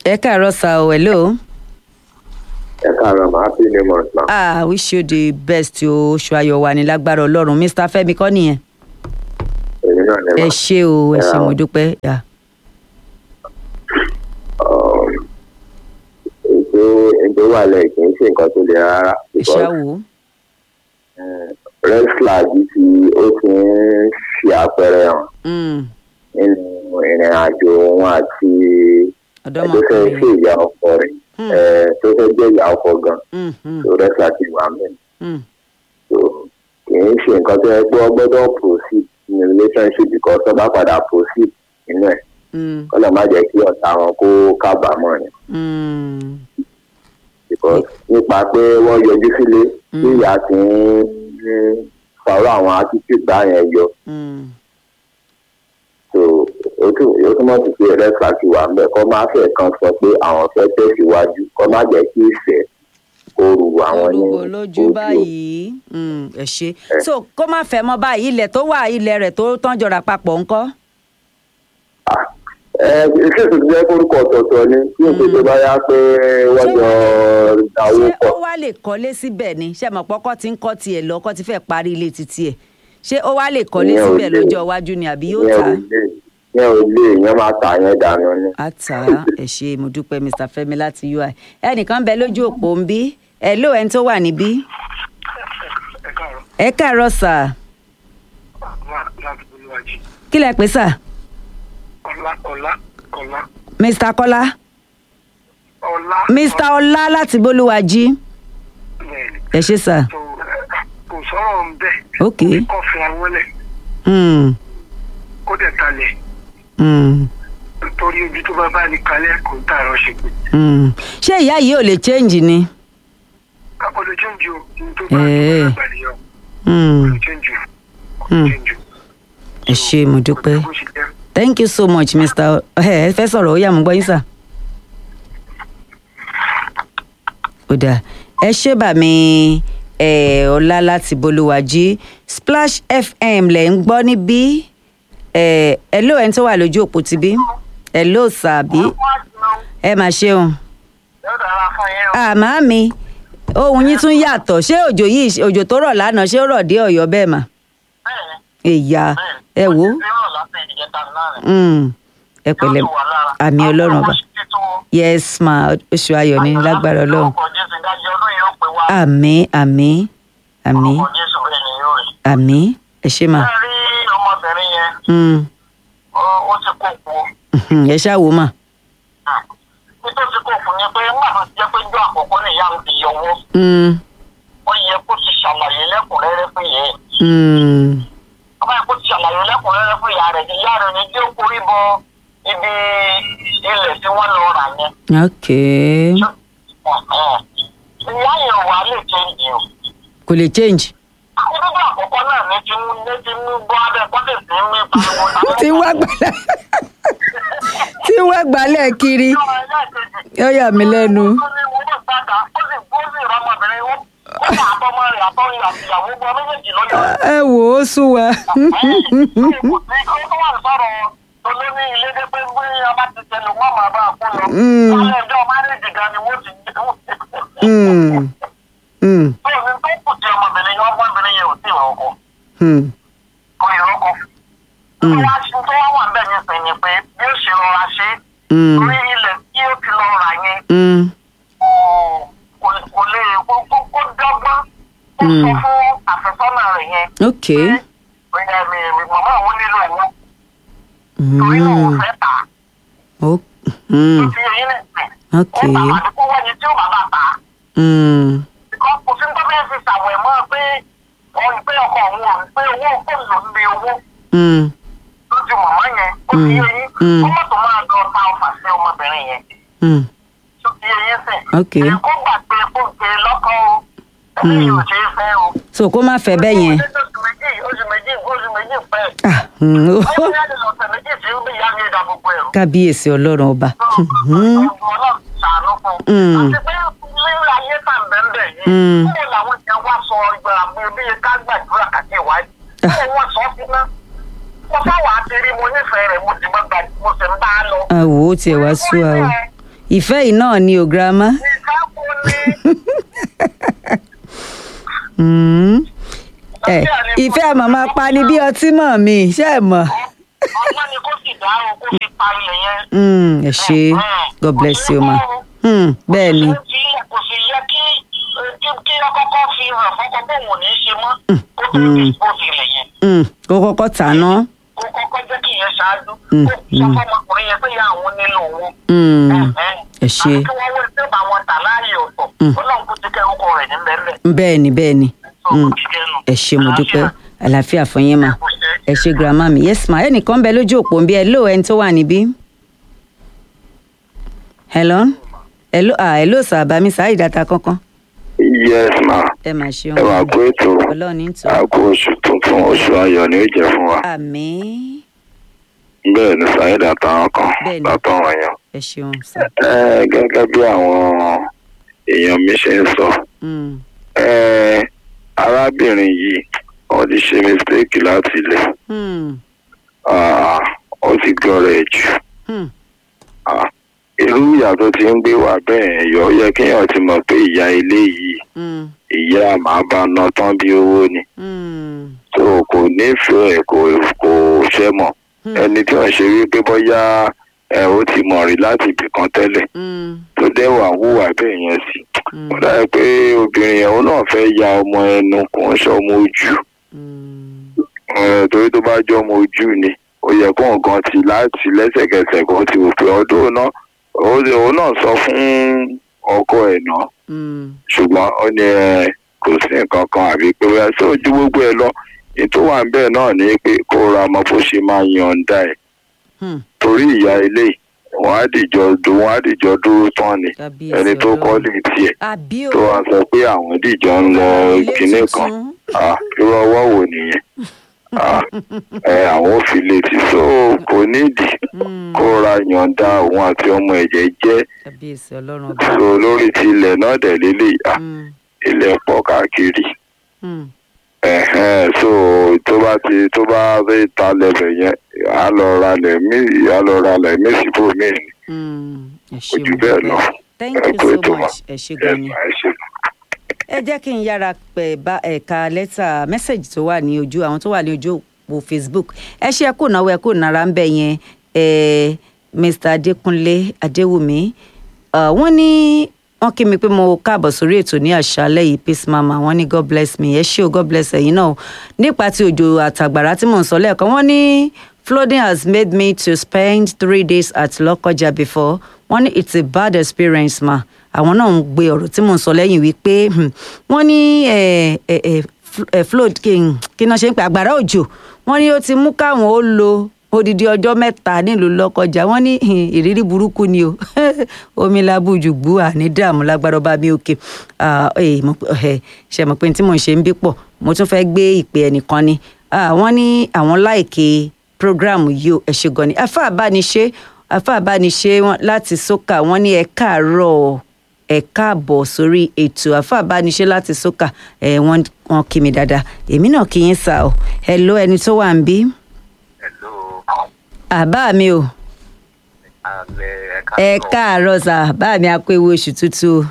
ẹ káàárọ̀ sá o hello. ẹ káàárọ̀ máa fi ní mọ̀ náà. ah wish you the best o oṣù ayọ̀ wà ní lágbára ọlọ́run mr fẹ́mi kọ́ nìyẹn. èmi náà ní ẹ ma. ṣé o ẹ ṣé Yeah. mo dúpẹ́. Yeah. ètò ètò wà lẹ̀ kì í ṣe nǹkan tó le rárá. ẹ ṣá wò ó. red flag ti ó ti ń ṣe àpẹẹrẹ hàn Mm, nínú ìrìn àjò wọn àti tó fẹ́ ọ̀dọ́mọkùnrin. ṣe ìyá ọkọ rẹ̀ Hmm. eh, tó fẹ́ jẹ́ ìyá ọkọ gan Mm, mm, tó red flag ti wà mí. mm. so kì í ṣe nǹkan tó yẹ pé ọ gbọ́dọ̀ proceed in a relationship because tó bá padà proceed nínú ẹ̀ Mm, kọ́lọ̀ má jẹ́ kí ọ̀tá wọn kó kábàámọ̀ ni. mm. because nípa pé wọ́n yọjú sílé tí ìyá ti ń sọ̀rọ̀ àwọn attitude báyẹn yọ Mm. so ó tún- ó túmọ̀ sí pé red flag ti wà ńbẹ̀ kọ́ má fẹ́ kan sọ pé àwọn fẹ́ tẹ̀síwájú kọ́ má jẹ́ kí ìfẹ́ kó ru àwọn ní orúkọ lójú báyìí Mm, ẹ ṣe so kó má fẹ́ mọ́ báyìí ilẹ̀ tó wà ilẹ̀ rẹ̀ tó tán jọra papọ̀ ńkọ́. ẹ ṣé ètò ìjẹ́ orúkọ ọ̀tọ̀ọ̀tọ̀ ni kí n tó bá yá pé wọ́n jọ dáwó ṣé pọ̀ ó wá lè kọ́lé síbẹ̀ ni ṣé mọ̀ pọ́kọ́ ti ń kọ́ tiẹ̀ lọ kọ́ ti fẹ́ parí ilé títí ẹ̀ ṣé ó wá lè kọ́lé Ìyẹn ò síbẹ̀ lè. lọ́jọ́ iwájú ni àbí yóò yẹn tà ò á. lè yẹn ò lè yẹn máa tà yẹn dànù ni. á tà á ẹ ṣe mo dúpẹ́ mr fẹ́mi láti ui ẹnìkan bẹ lójú òpó ń bí ẹ ló ẹni tó wà níbí ẹ káàárọ̀ ẹ káàárọ̀ sà láti bolúwájú kí lẹ pè sà ọlá ọlá ọlá mr kọ́lá ọlá. mr ọlá láti bólúwàjí bẹ́ẹ̀ni ẹ ṣe sà tó kò sọ̀rọ̀ ń bẹ̀. Ok. kò fi àwọn lẹ̀ Mm, kó dẹ̀ talẹ̀ mm, torí ojú tó bá bá ní kalẹ̀ kò ń tààrọ̀ ṣe pé. mm. ṣé ìyá yìí ò lè change ni. akọ̀lẹ̀ change o ní tó bá ní Eh. kó bá nìyẹn Mm, kò change o kò Hmm. change o. ẹ ṣe mo dúpẹ́. bó ṣe jẹ́ thank you so much mr ẹ ẹ fẹ́ sọ̀rọ̀ ó yá mo gbọ́ yín sà. ó dáa ẹ ṣé bà mí ẹ ọlá láti bolúwàjí splash fm lẹ̀ ń gbọ́ níbí ẹ ẹ ló ẹni tó wà lójú òpó ti bí ẹ ló sàbí ẹ mà ṣeun yóò dára fún yín o. àmọ́ mi ohun yín tún yàtọ̀ ṣé òjò yìí òjò tó rọ̀ lánàá ṣé ó rọ̀ dé ọ̀yọ́ bẹ́ẹ̀ mà bẹ́ẹ̀ni èyà ẹ wò ó ó ti rọ̀ láti ìjẹta náà rẹ̀. Mm, ẹ pẹ̀lẹ́ Yóò tù wá lára. àmì ọlọ́run ọba Àwọn ọmọ ṣe tó yes ma oṣù ayọ̀ ní lágbára ọlọ́run Orúkọ Jésù ìdájọ́ ọdún yìí ó pè wá. àmì àmì àmì Orúkọ Jésù bẹ́ẹ̀ ni yóò rí. àmì ẹ ṣé mà Ẹ rí ọmọbìnrin yẹn, Mm, ó- ó ti kó kú. mhm, ẹ ṣáà wò mà Nítorí tí kò fún ni pé nígbà tó ti jẹ́ pé ijó àkọ́kọ́ ni ìyá mi ti yọwọ́. Mm, Ó yẹ kó ti ṣàlàyé lẹ́kùnrẹ́rẹ́ fún ìyá ẹ̀. mm, Ọba yẹ kó ti ṣàlàyé lẹ́kùnrẹ́rẹ́ fún ìyá rẹ̀. Ìyá rẹ̀ ni tí ó korí bọ ibi ilẹ̀ tí wọ́n lọ rà yẹn. ok Ìyá yẹn wà lè change o. kò lè change Nígbà àkọ́kọ́ náà ní ti mú ní ti mú gbọ́ abẹ́ kọ́tẹ̀ sí mí pariwo. tí wá gbálẹ̀ tí wá gbálẹ̀ kiri ó yà mí lẹ́nu Ó ní mo bọ̀ sáta, ó sì gbó sí ìrọmọbìnrin ó. Ó ní àtọmọ rẹ̀ àtọ́yìn àti ìyàwó gbọ́ méjèèjì lọ́yọ̀. ẹ wò ó sún wa Kò sí kó tó wà sọ̀rọ̀ olóní ilé dé pé bí a bá ti tẹnu wọ́n máa bá a kú lọ. Mm. Àwọn ẹjọ́ márèjì gan ni wọ́n ti jẹ́. Mm, mm, Bẹ́ẹ̀ ni tó kù tí ọmọbìnrin yẹn ọmọbìnrin yẹn ò tí ì rọ́kọ̀. mm, Kò ì rọ́kọ̀. Tó wá tó wá wà bẹ́ẹ̀ ní sìn ni pé bí ó ṣe rọra ṣe é. mm, Torí ilẹ̀ tí ó ti lọ rà yẹn mm, kò kò lè kó kó kó dọ́gbọ́n. Ó sọ fún àfẹ́sọ́nà rẹ̀ yẹn. ok Bóyá mi mi màmá òun nílò owó. Torí náà Mm, òun fẹ́ tà á. ó mm, Ó ti yẹ yín nìsín. ok Ó bá àdúgbò wẹ́ni tí ó bá bá tà á. mm, Ìkọ́ kò sí tó fẹ́ fi ṣàwẹ̀ mọ́ pé òun pé ọkọ òun ò pé owó kò lò ń bí owó mm, lójú màmá yẹn. Ó ti yẹ yín. Mm. Ó mọ̀ tó máa lọ ta ọfà sí ọmọbìnrin yẹn. mm, Ó ti yẹ yín sìn. ok Èkó gbà pé kó gbé lọ́kọ́ o. Ẹni yóò ṣe é fẹ́ o. so kó má fẹ́ bẹ́ẹ̀ yẹn Oṣù méjì oṣù méjì oṣù méjì pẹ́. Ah, mm, ó- Ó ní láti lọ ọ̀sẹ̀ méjì tí ó bí ìyá mi dà gbogbo ẹ̀rù. kábíyèsí ọlọ́run ọba Mhm. Ọlọ́run ṣàánú fún un. Mm. Àti pé lílo ayé tà ń bẹ́ẹ̀ yìí. Mm. Kúrò làwọn èèyàn wá sọ ìgbàlá bí bí ká gbàdúrà kàkí ìwádìí. Kúrò wọ́n sọ sí ná. Mo sáwà á ti rí mo nífẹ̀ẹ́ rẹ̀ mo sì máa gbà mo sì ń bá a lọ. àwò ó tiẹ̀ wá sú wa o ìfẹ́ yìí náà ni ò girama. ìkákò ni Mm. ẹ ìfẹ́ màmá pa ni bí ọtí mọ̀ mi ṣé ẹ mọ̀. ọgbọ́n ni kó sì dárò kó fi pa ilẹ̀ yẹn. Mm, ẹ ṣe god bless you ma. Mm, bẹ́ẹ̀ ni kò sí kò sì yẹ kí kí kí ọkọ̀ọ̀kọ̀ fi hàn fọ́kọ́ bóun ò ní í ṣe mọ́ kó tó di kó fi ilẹ̀ yẹn. Mm, kó kọ́kọ́ tà ná. kó kọ́kọ́ jẹ́ kí ìyẹn ṣáájú Mm, kó sọ fọmọkùnrin yẹn pé ìyá àwọn nílò owó. Mm, ẹ ṣe àti kí wọ́n wọ́n tí ó bá wọn tà láàyè ọ̀tọ̀ ọlọ́run kò ti kẹ́ orúkọ rẹ̀ ní bẹ́ẹ̀ bẹ́ẹ̀ ni bẹ́ẹ̀ ni Mm, ẹ ṣe mo dúpẹ́ àlàáfíà fún yín mà ẹ ṣe grandma mi yes ma ẹnìkan bẹ lójú òpó ń bí ẹ ló ẹni tó wà níbí. hello hello ah hello sir bami sáà ìdáta kankan yes ma ẹ mà ṣeun ẹ máa kó ètò ọlọ́run ní tò àkó oṣù tuntun oṣù ayọ̀ ni ó jẹ́ fún wa àmín bẹ́ẹ̀ ni saheed àtàwọn kan Bẹ́ẹ̀ni. látọ̀wọ̀n èèyàn. ẹ ṣeun sir. ẹ gẹ́gẹ́ bí àwọn èèyàn mi ṣe ń sọ Mm, ẹ arábìnrin yìí wọ́n ti ṣe mistake láti ilẹ̀ mm, Ah, ó ti gbọ́rọ̀ ẹ̀ jù mm, Ah, irú ìyá tó ti ń gbé wà bẹ́ẹ̀ yọ ó yẹ kéèyàn ti mọ̀ pé ìyá ilé yìí mm, ìyá màá bá ná tán bí owó ni mm, tó kò nífẹ̀ẹ́ kò kò ṣẹ́ mọ̀ Hmm. ẹni tí wọ́n ṣe wípé bóyá ẹ ó ti mọ̀ rí láti ibì kan tẹ́lẹ̀ mm, tó dẹ́wà hùwà bẹ́ẹ̀ yẹn sí mm, ó dàbí pé obìnrin yẹn òun náà fẹ́ ya ọmọ ẹnu kò ń ṣe ọmọ ojú mm, Eh, torí tó bá jẹ́ ọmọ ojú ni ó yẹ kó nǹkan ti láti lẹ́sẹ̀kẹsẹ̀ kó ti wò pé ọdún náà ó- òun náà sọ fún ọkọ ẹ̀ náà mm, ṣùgbọ́n ó ní ẹ kò sí nǹkan kan àbí pé wíwá sí ojú gbogbo ẹ lọ ní tó wà níbẹ̀ náà ni pé kó ra ọmọ bó ṣe máa yọ̀ǹda ẹ̀ mm. torí ìyá ilé wọn á dìjọ dùn wọn á dìjọ dúró tán ni Kábíyèsí ẹni tó kọ́ Ọlọ́run. lè tiẹ̀ àbí o tó wá sọ pé àwọn dìjọ ń lọ ilé kinní kan tuntun. Ah, irú ọwọ́ wo nìyẹn Ah, ẹ àwọn ò fi létí so kò nídìí Mm, kó ra yọ̀ǹda òun àti ọmọ ẹ̀jẹ̀ jẹ́ kábíyèsí ọlọ́run ọba. so lórí ti ilẹ̀ náà dẹ̀ lélẹ̀ ah, Mm, ilẹ̀ pọ̀ káàkiri mm, ẹ̀hẹ́n so tó bá ti tó bá rí ta lẹ́bẹ̀ yẹn á lọ ra lẹ̀ mí á lọ ra lẹ̀ mí síbò mí ni mm. ẹ kò ṣe jù mo bẹ́ẹ̀ dúpẹ́. lọ. thank Ẹ you kú so ètò wa. much ẹ ṣe gan ni. Ẹ ṣe. ẹ jẹ́ kí n yára pẹ̀ bá ẹ̀ka lẹ́tà mẹ́sẹ̀gì tó wà ní ojú àwọn tó wà ní ojú òpó facebook ẹ ṣe ẹ kò náwó ẹ kò nára ń bẹ̀ yẹn ẹ mr adékúnlé adéwùmí Ah, wọ́n ní wọ́n kí mi pé mo káàbọ̀ sórí ètò ní àṣálẹ́ yìí peace mama wọ́n ní god bless me ẹ ṣé o god bless ẹ̀yin náà o. nípa ti òjò àtàgbàrá tí mò ń sọ lẹ́ẹ̀kan wọ́n ní flooding has made me to spend three days at lọ́kọjà before wọ́n ní it's a bad experience ma àwọn náà ń gbé ọ̀rọ̀ tí mò ń sọ lẹ́yìn wípé hmm, wọ́n ní eh, eh, eh, fl- eh, flood kí n kí náà ṣe ń pè àgbàrá òjò wọ́n ní ó ti mú káwọn ó lo odidi ọjọ́ mẹ́ta nílùú lọ́kọjà wọ́n ní hmm, ìrírí burúkú ni o omi labújú gbú àní dààmú lágbára ọba mi òkè Ah, eh, mo pé- eh, ṣe mọ̀ pé tí mò ń ṣe ń bí pọ̀ mo tún fẹ́ gbé ìpè ẹnìkan ni Ah, wọ́n ní àwọn láìkè program yìí o ẹ ṣé gan ni afa àbániṣe afa àbániṣe wọn láti sókà wọ́n ní ẹ káàárọ̀ ẹ káàbọ̀ sórí ètò afa àbániṣe láti sókà ẹ wọ́n wọ́n kí mi dáadáa èmi náà kí yín sá o hello ẹni tó wà ń bí Hello. àbá mi o alẹ́ ẹ̀ka ẹ káàárọ̀ sá bá mi akó ewu oṣù tuntun o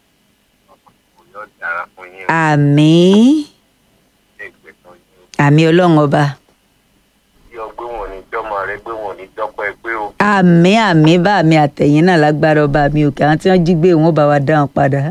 yóò dára fún yín àmín ní ìgbésàn yín. àmín ọlọ́run ọba bí ọgbẹ́ wọn ní jọ́mọ rẹ gbé wọn ní jọ́pọ̀ ẹgbẹ́ o. àmín àmín bá mi àtẹ̀yìn náà lágbára ọba mi òkè àwọn tí wọ́n jí gbé wọn bá wa dáhùn padà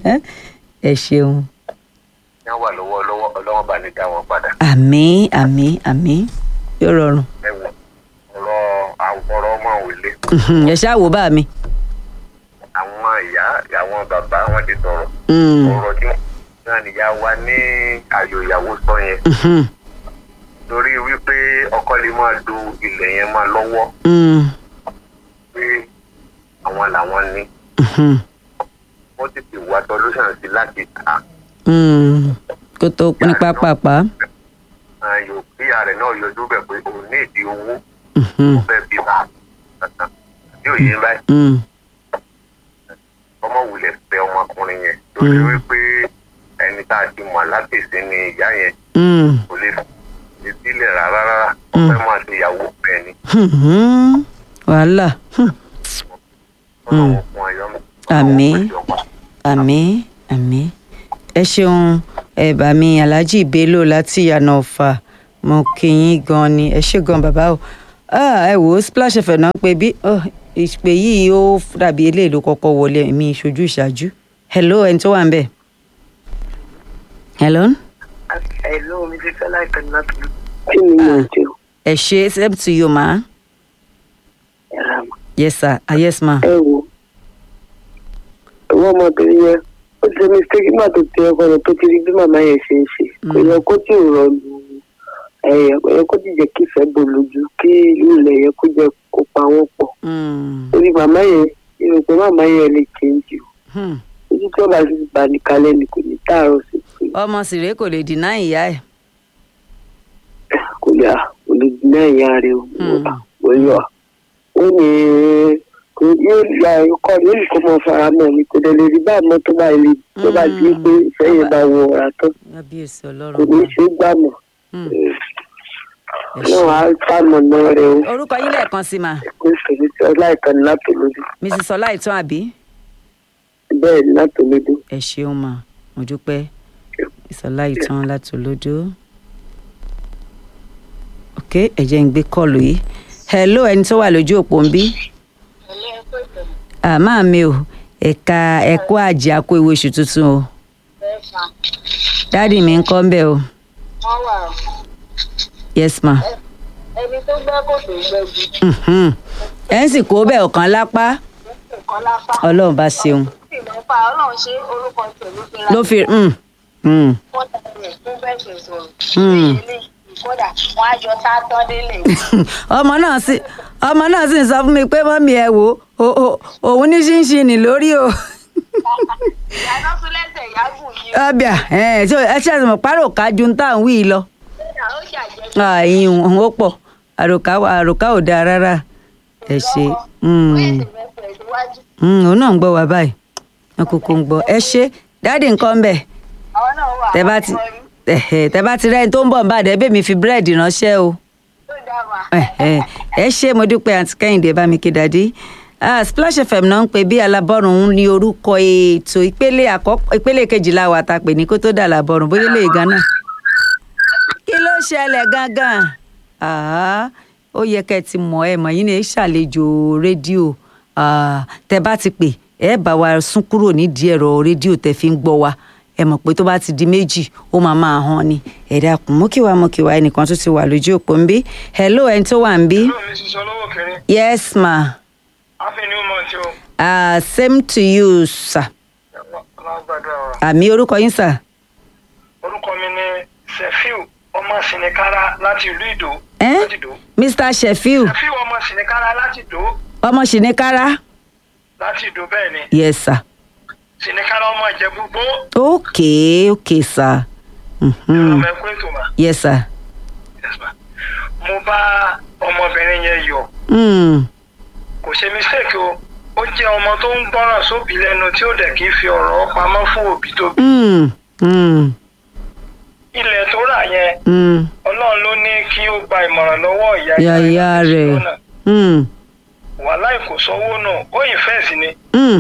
ẹ ṣeun ní wà lọ́wọ́ lọ́wọ́ ọlọ́wọ́ bá ní dá wọn padà. àmín àmín àmín yóò rọrùn ẹ wọ ọ̀rọ̀ àwòrán ọmọ òwìlé ẹ ṣáà wò bá mi. àwọn ìyá àwọn bàbá wọn ti sọ̀rọ̀ Mm, ọ̀rọ̀ tí wọ́n náà nìyá wa ní àyò ìyàwó sọ yẹn mhm, torí wípé ọkọ lè máa do ilẹ̀ yẹn máa lọ́wọ́ mm, pé àwọn làwọn ní mhm, wọ́n ti ti wá solution sí láti ta mm. kó tó ní pápápá. àyò kí ààrẹ náà yọjú bẹ̀ pé òun ní ìdí owó Mhm, ó fẹ́ bí bá yóò yé báyìí mm, ọmọ wulẹ̀ fẹ́ ọmọkùnrin yẹn torí Mm. wípé ẹni tá a ti mọ̀ látẹ̀sẹ̀ ni ìyá yẹn mm, kò lè fi sílẹ̀ rárá rárá ó Mm. fẹ́ máa ṣe ìyàwó bẹ́ẹ̀ ni mhm. wàhálà hmm, ọlọ́run fún wa àmì àmì àmì ẹ ṣeun ẹ bá mi alhaji bello láti ìyànà ọ̀fà mo kí yín gan ni ẹ ṣe gan bàbá o Ah, ẹ wò ó splash fm náà pé bí oh, ìpè yìí ó dàbí eléyìí ló kọ́kọ́ wọlé mi ìṣojú ìṣáájú hello ẹni tó wà ń bẹ̀ hello Hello, mi ti fẹ́ láìpẹ́ ní láti lù. kí ni mo jẹ o ẹ ṣe same to you ma ẹ̀rọ àmọ́. yes sir ah, yes ma ẹ wo ìwọ ọmọbìnrin yẹn ó ti ṣe mistake nígbà tó ti ọkọ rẹ tó ti rí bí màmá yẹn ṣe ń ṣe kò yẹ kó tí ò rọlù ẹyẹ kò yẹ kó ti jẹ kí ìfẹ́ bò lójú kí ìlú ilẹ̀ yẹn kó jẹ kó pa wọ́n pọ̀ Mm, torí màmá yẹn irun pé màmá yẹn lè change o hmm. ojú tí ọba sì bá ní kalẹ̀ ni kò ní tààrọ̀ sí pé ọmọ sìrè kò lè dínà ìyá ẹ kò lè kò lè dín ẹ̀yà rẹ o Hmm. kò yọ ó ní kò yóò ya ọkọ rẹ ó ní kó mọ fara mọ́ ni kò dẹ̀ lè rí báyìí mọ́ tó bá ilé tó bá di pé ìfẹ́ yẹn bá wọ ọ̀rá tán kábíyèsí kò ọlọ́run ní wa. ṣe é gbà mọ́ Hmm. ẹ náà ṣé. á sàmọ̀nà rẹ o orúkọ yín lẹ́ẹ̀kan sí ma kó sèlú tí ọlá ìkànnì látòlódù mrs ọláìtàn àbí bẹ́ẹ̀ ni látòlódù ẹ ṣeun ma mo dúpẹ́ ìsọlá ìtàn láti olódó ok ẹ jẹ́ ń gbé kọ́ọ̀lù yìí hello ẹni tó wà lójú òpó ń bí àmọ́ mi ò ẹ̀ka ẹ̀kọ́ àjẹ́ àkó ìwé oṣù tuntun o dáàdì mi ń kọ́ ń bẹ̀ o wọ́n wà yes ma ẹni tó gbẹ́ kòtò gbẹ́gi Mhm. ẹ̀ ń sì kó bẹ́ẹ̀ ọ̀kan lápá nǹkan lápá ọlọ́run bá ṣeun sì mẹ́fà ọlọ́run ṣe orúkọ tẹ̀ ló fi ra ló fi mm, mm. wọ́n tẹ̀lé fún bẹ́ẹ̀ ṣe sọ̀rọ̀ Hmm. ilé kódà wọ́n á jọ tá a tán délé ọmọ náà sì ọmọ náà sì ń sọ fún mi pé mọ́mí ẹ wò ó ó- òun ní ṣínṣìnì lórí o ìyáná tún lẹ́sẹ̀ ìyágùn yìí ọbẹ̀ ẹ ṣe ẹ ṣe àtìmọ̀ párò ká ju tá à ń wí yìí lọ kódà ó ṣàjẹ́ ààyìn òun ó pọ̀ àròká àròká ò dáa rárá ẹ ṣe mm, ó ẹ̀sìn mẹ́fẹ̀ẹ́ síwájú mm, òun náà ń gbọ́ wá báyìí wọn kúkú ń gbọ́ ẹ ṣe dáàdì nǹkan ń bẹ̀ àwọn náà wà tẹ bá ti ẹ̀hẹ̀, tẹ bá ti rẹ́ni tó ń bọ̀ ń bá dẹ́ bẹ́ẹ̀ mi fi búrẹ́dì ránṣẹ́ o. tó dá wà ẹ ẹ ṣé mo dúpẹ́ àǹtí kẹ́hìndé bá mi kí dàdí Ah, splash fm náà ń pè bí alábọ́rùn ní orúkọ ètò ìpele àkọ́kọ́ ìpele kejìlá wa ta pè ní kó tó dà lábọ́rùn bóyá lè gan náà kí ló ṣẹlẹ̀ gangan Ah, ó yẹ kẹ́ ẹ ti mọ̀ ẹ mọ̀ yín ni ẹ ṣàlejò rédíò Ah, tẹ bá ti pè ẹ bá wa sún kúrò nídìí ẹ̀rọ rédíò tẹ fi ń gbọ́ wa ẹ mọ̀ pé tó bá ti di méjì ó máa máa hàn ni ẹ dákun mú kí wàá mú kí wàá ẹnìkan tó ti wà lójú òpó ń bí hello ẹni tó wà ń bí. Hello, Mrs. Olówó kẹrin. yes ma Happy new month o. uh, same to you sir Ọlọ́run gbàdúrà wa. àmì orúkọ yín sir. Orúkọ mi ni Sefiu ọmọ Sinikara láti ìlú Ìdó. Eh? Láti Ìdó. mr sheffield Sefiu ọmọ Sinikara láti Ìdó. ọmọ ṣìníkárá Láti Ìdó bẹ́ẹ̀ ni. yes sir. Sinikara ọmọ Ìjẹ̀bú-Gbó. okay okay sir. Mhm. Ọmọ ẹ̀kọ́ ètò mà. yes sir. Yes, ma. Mo bá ọmọbìnrin yẹn yọ̀. Mm. Kò ṣe mistake o. Ó jẹ́ ọmọ tó ń gbọ́ràn sóbì lẹ́nu tí ó dẹ̀ kí fi ọ̀rọ̀ pamọ́ fún òbí tó bí. Mm. Mm. Ilẹ̀ tó rà yẹn, Mm. Ọlọ́run ló ní kí ó gba ìmọ̀ràn lọ́wọ́ ìyá yàyà rẹ̀ Mm. wàhálà kò sọ́wọ́ náà ó ìfẹ́ sí ni. Mm.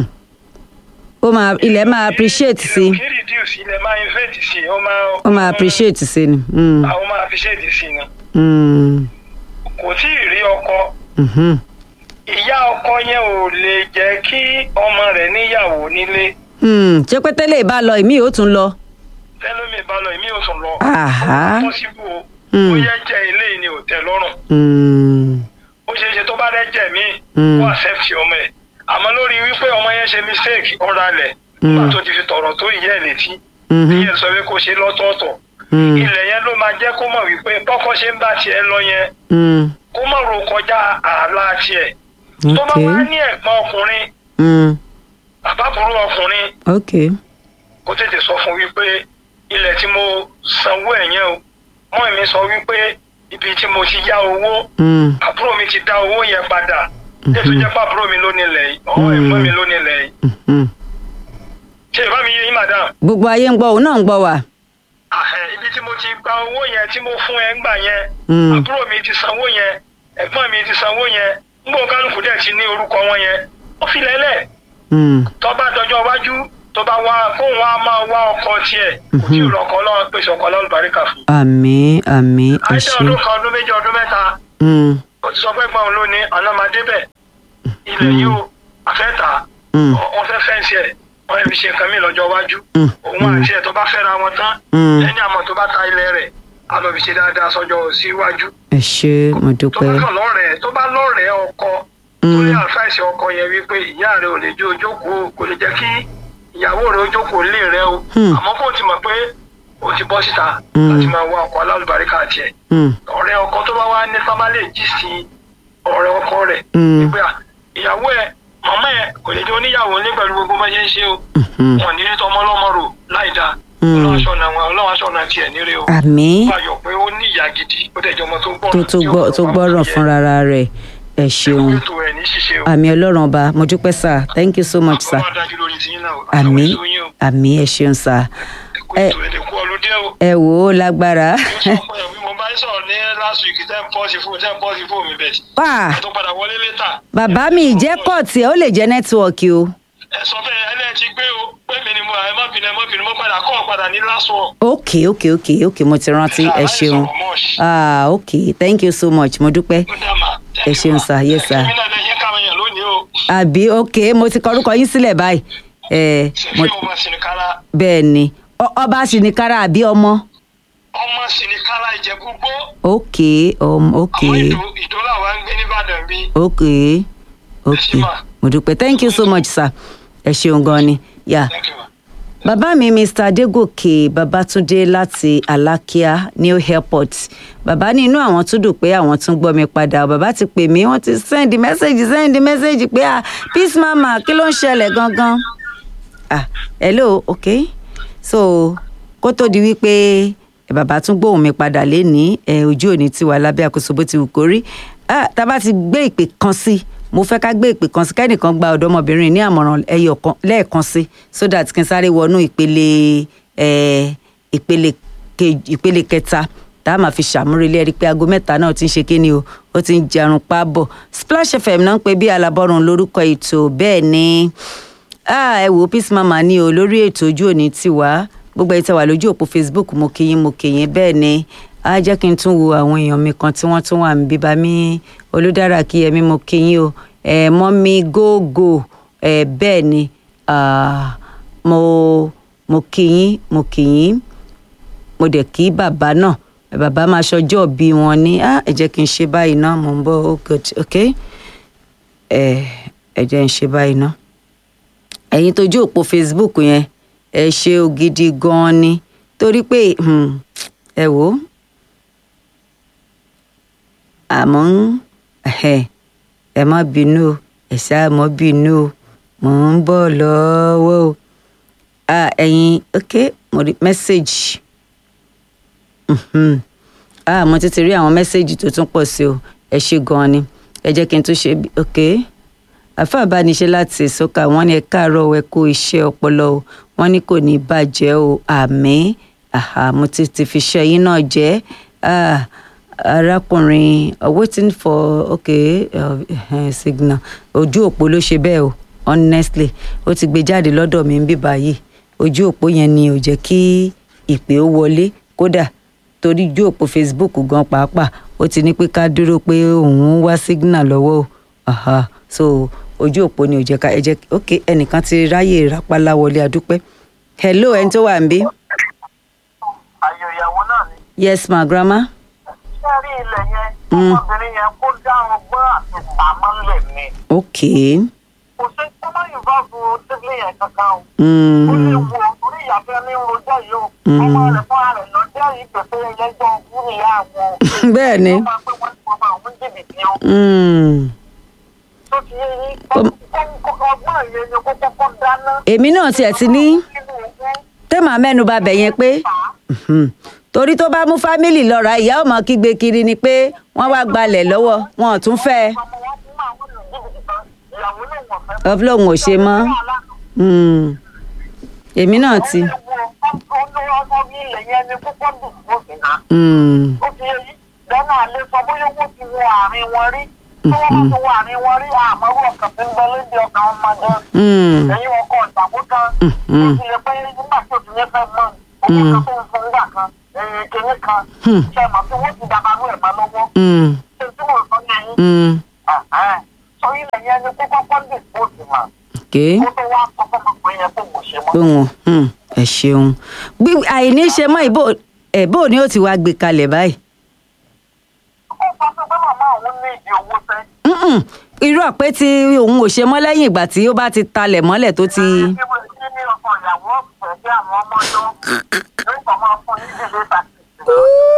ó máa ilẹ̀ máa appreciate sí Ìlú kí reduce ilẹ̀ máa invest sí ó máa. ó máa appreciate sí ni. Mm. àwọn máa appreciate sí ni. Mm. kò tí ì rí ọkọ Mhm. ìyá ọkọ yẹn ò lè jẹ́ kí ọmọ rẹ̀ níyàwó nílé Mm. ṣé pé tẹ́lẹ̀ bá lọ ìmí ò tún lọ. tẹ́lómi bá lọ èmi ò sùn lọ. Àhá. pọ́sibú o Mm. ó yẹ jẹ́ eléyìí ni ò tẹ́ lọ́rùn Mm. ó ṣeé ṣe tó bá rẹ́ jẹ̀ mí Mm. ó accept ọmọ ẹ̀ àmọ́ lórí wípé ọmọ yẹn ṣe mistake ọ̀rọ̀ alẹ̀ Mm. nígbà tó ti fi tọ̀rọ̀ tó ìyá ẹ̀ létí Mhm. ìyẹn sọ pé kó ṣe lọ́tọ̀ọ̀tọ̀ Mm. ilẹ̀ yẹn ló máa jẹ́ kó mọ̀ wípé bọ́kọ́ ṣe ń bá tiẹ̀ lọ yẹn Mm. kó mọ̀ ro kọjá ààlà tiẹ̀ tó bá Okay. wá ní ẹ̀gbọ́n ọkùnrin Mm. àbábúrú ọkùnrin okay. kó tètè sọ fún wípé ilẹ̀ tí mo sanwó ẹ̀ yẹn o mọ́ mi sọ wípé ibi tí mo ti yá owó Mm. àbúrò mi ti dá owó yẹn padà ètò jẹ́ pé àbúrò mi ló nílẹ̀ yìí ọ̀hún ẹ̀gbọ́n mi ló nílẹ̀ yìí Mhm. ṣé ìbá mi yé yín madam gbogbo ayé ń gbọ́ òun náà ń gbọ́ wa. àhẹ ibi tí mo ti gba owó yẹn tí mo fún ẹ ń gbà yẹn Mm. àbúrò mi ti sanwó yẹn ẹ̀gbọ́n mi ti sanwó yẹn ń gbọ́ kálukú dẹ̀ ti ní orúkọ wọn yẹn ó fi lẹ́lẹ̀ Hmm. tó bá dọjọ́ iwájú tó bá wá kóun wá máa wá ọkọ tiẹ̀ kò tí ì lọ́kọ ọlọ́run pèsè ọkọ lálùbáríkà fún. àmín àmín ẹ àìsàn ṣé ọdún kan ọdún méjì ọdún mẹ́ta Hmm. ó ti sọ pé gbọ́n ló ní ọ̀nà máa débẹ̀ ilẹ̀ yìí ó àfẹ́ta Mm. wọ́n fẹ́ fẹ́ǹsì ẹ̀ wọ́n fi ṣe nǹkan mí lọ́jọ́ iwájú Mm. òun àti ẹ̀ tó bá fẹ́ra wọn tán Mm. ẹni àmọ́ tó bá ta ilẹ̀ rẹ̀ á lọ fi ṣe dáadáa sọ́jọ́ síwájú ẹ ṣé mo tó bá dúpẹ́ kàn lọ́rẹ̀ẹ́ tó bá lọ́rẹ̀ẹ́ ọkọ tó Mm. lé àfáìsì ọkọ yẹn wípé ìyá rẹ̀ ò lè jó ojókòó kò lè jẹ́ kí ìyàwó rẹ̀ ojókòó lé rẹ̀ o Hmm. àmọ́ kó o ti mọ̀ pé o ti bọ́ síta Mm. láti máa wá ọkọ alálùbáríkà tiẹ̀ Hmm. ọ̀rẹ́ ọkọ tó bá wá ní sábà lè jí sí ọ̀rẹ́ ọkọ rẹ̀ Mm. wípé à, ìyàwó ẹ̀ màmá ẹ̀ kò lè jẹ́ oníyàwó ní pẹ̀lú gbogbo bá ṣe ń ṣe o Mhm. wọn ní tọmọ ọlọ́mọ rò láì dáa Mm. ọlọ́run aṣọ náà ọlọ́run aṣọ náà tiẹ̀ níre o àmín wọ́n ayọ̀ pé ó ní ìyá gidi ó dẹ̀ jẹ́ ọmọ tó gbọ́ràn tó tó gbọ́ tó gbọ́ràn fúnra rẹ̀ ẹ ṣeun ètò ẹ̀ ní ṣíṣe o àmì ọlọ́run ọba mo dúpẹ́ sà thank you so much sà àkọ́kọ́ dájú lórí tiyín náà o àmì àtàwọn èso yín o àmì ẹ ṣeun sà ẹ̀kú ẹ- ètò ẹ̀dẹ̀kú ọlọ́dẹ o ẹ wò ó lágbára ó sọ pé bí mo bá ń sọ̀rọ̀ ní last week tẹ́ ń pọ́sì fún tẹ́ ń pọ́sì fún mi bẹ̀ wá ẹ̀ tó padà wọlé létà bàbá mi ìjẹ́ kọ́ọ̀tì ẹ̀ ó lè jẹ́ nẹ́tíwọ̀kì o ẹ sọ bẹ́ẹ̀ ẹ lẹ́ẹ̀ ti gbé o pé mi ni mo ẹ má bínú ẹ má bínú mo padà kọ́ ọ padà ní last one. ok ok ok ok mo ti rántí ẹ ṣeun ah ok thank you so much mo dúpẹ́ Ẹ ṣeun sir, yes sir. èmi náà lè yẹ káwọn èèyàn lónìí o àbí ok mo ti kọ orúkọ yín sílẹ̀ báyìí ẹ mo ṣèfì ọmọ sìnìkárà bẹ́ẹ̀ ni Ọ- ọba sìnìkárà àbí ọmọ ọmọ sìnìkárà ìjẹ̀bú gbó ok um, ok àwọn ìdó ìdó làwọn ń gbé nìbàdàn bí. ok ok ṣé mà? mo dúpẹ́ thank you so much sir ẹ ṣeun gan ni yà Thank you, ma. bàbá mi mr adégòkè babatunde láti alákíá new airport bàbá ní inú àwọn tún dùn pé àwọn tún gbọ́ mi padà bàbá ti pè mí wọ́n ti sẹ́ndì mẹ́sẹ̀gì sẹ́ndì mẹ́sẹ̀gì pé ah peace mama kí ló ń ṣẹlẹ̀ gangan ah hello ok so kó tó di wípé ẹ, bàbá tún gbóhùn mi padà lénìí ẹ ojú òní tiwa lábẹ́ àkóso bó ti wù kó rí ah tá a bá ti gbé ìpè kan sí mo fẹ́ ká gbé ìpè kan sí kẹ́nìkan gba ọ̀dọ́mọbìnrin ní àmọ̀ràn ẹyọ kan lẹ́ẹ̀kan sí so that kí n sáré wọnú ìpele ẹ ìpele kej- ìpele kẹta tá a máa fi ṣàmúrelé ẹrí pé aago mẹ́ta náà ti ń ṣe kíni o ó ti ń jarun pa bọ̀ splash fm náà ń pè bí alábọ́run lórúkọ ètò bẹ́ẹ̀ ni ah ẹ wò peace mama ní o lórí ètò ojú òní tiwa gbogbo ẹ tẹ́ wà lójú òpó facebook mo kí yín mo kí yín bẹ́ẹ̀ ni á jẹ́ kí n tún wo àwọn èèyàn mi kan tí wọ́n tún wà ń bíbá mi olùdára kí ẹmí mo kí yín o ẹ mọ́ mi gógó ẹ bẹ́ẹ̀ ni ah, mo mo kí yín mo kí yín mo dẹ̀ kí bàbá náà bàbá máa ṣọjọ́ bí wọn ní ah, ẹ jẹ́ kí n ṣe báyìí náà mo ń bọ̀ oh good ok ẹ ẹ jẹ́ n ṣe báyìí náà ẹ̀yin tójú òpó facebook yẹn ẹ ṣe o gidi gan-an ni torí pé hmm, ẹ wò ó àmọ́ ẹ̀hẹ̀, ẹ má bínú o ẹ ṣáà mọ́ bínú o mò ń bọ̀ lọ́wọ́ o ah, ẹ̀yin ok mo rí mẹ́sẹ̀gì Mhm. ah mo ti ti rí àwọn mẹ́sẹ̀gì tó tún pọ̀ sí o ẹ ṣe gan-an ni ẹ jẹ́ kí n tún ṣe bí ok àfa àbániṣe láti ìsọkà wọn ní ẹ káàárọ̀ ẹ kó iṣẹ́ ọpọlọ o wọn ní kò ní bàjẹ́ o àmín àhà mo ti ti fi ṣe yín náà jẹ́ ah, arákùnrin uh, waiting for okay uh, uh, signal ojú òpó ló ṣe bẹ́ẹ̀ o honestly ó ti gbé jáde lọ́dọ̀ mi ń bí báyìí ojú òpó yẹn ni ò jẹ́ kí ìpè ó wọlé kódà torí ojú òpó facebook gan pàápàá ó ti ní pé ká dúró pé òun ń wá signal lọ́wọ́ o aha so ojú òpó ni ò jẹ́ ká ẹ jẹ́ ok ẹnìkan ti ráyè rápálá wọlé adúpẹ́ hello ẹni tó wà ń bí ayò ìyàwó náà ni. yes ma grandma ṣé rí ilẹ̀ yẹn Mm. ọmọbìnrin yẹn kó dá ọgbọ́n àti pamọ́lẹ̀ ni. ok kò sí kọ́mọ́ yorùbá fún síbílì yẹn kankan o. mm. ó lè wo orí ìyàfẹ́ ní rojọ́ yìí o. Mm. ọmọ rẹ̀ fún ara rẹ̀ lọ́jọ́ yìí pèsè ẹlẹ́jọ́ fún ìyá àwọn. bẹ́ẹ̀ ni wọ́n máa pé wọ́n ti wọ́n máa ń jìbìtì o. mm. tó ti yé yín Kọ́m- ọgbọ́n yẹn ni kó kọ́kọ́ dáná. èmi náà tiẹ̀ ti ní tẹ́mà mẹ́nuba bẹ̀ yẹn pé mhm, torí tó bá mú fámìlì lọ́ra ìyá ọmọ kígbe kiri ni pé wọ́n wá gbalẹ̀ lọ́wọ́ wọn ò tún fẹ́ ẹ. ọlọ́run ò ṣe mọ́ Mm. èmi náà ti. Mm. lọ́nà àlẹ́ sọ bóyá wọ́n ti wọ àárín wọn rí tí wọ́n bá ti wà ní wọn rí àmọ́rú ọkàn tí ń bẹ lóde ọkàn ọmọdé Mm. ẹ̀yin ọkọ ìtàkùn kan mm. ó ti lè pé nígbà tí òtún yẹn fẹ́ mọ́ owó kan tó ń fún nígbà kan ẹ̀yìn kìíní kan Hmm. ṣe mọ̀ tí wọ́n ti dàbàrú ẹ̀ mọ́ lọ́wọ́ Mm. ṣe tí mo sọ ní ẹ̀yìn Mm. sọ ilẹ̀ yẹn ni kó kọ́kọ́ dì bóòtù mà okay kó tó wá sọ fún ọmọkùnrin yẹn pé mo ṣe mọ́. pé wọn mm, ẹ ṣeun bí àìní ṣe mọ ìbò ẹ bó ni ó ti wá gbé kalẹ̀ báyìí. ó sọ fún pé màmá òun ní ìdí owó sẹ́. Mm-mm. irú àpé tí òun ò ṣe mọ́ lẹ́yìn ìgbà tí ó bá ti talẹ̀ mọ́lẹ̀ tó ti. kí wọ́n ti ní ọkọ ìyàwó ọ̀fẹ́ bí àwọn ọmọ yọ lórí kan máa fún ní ìdílé tàkìtì.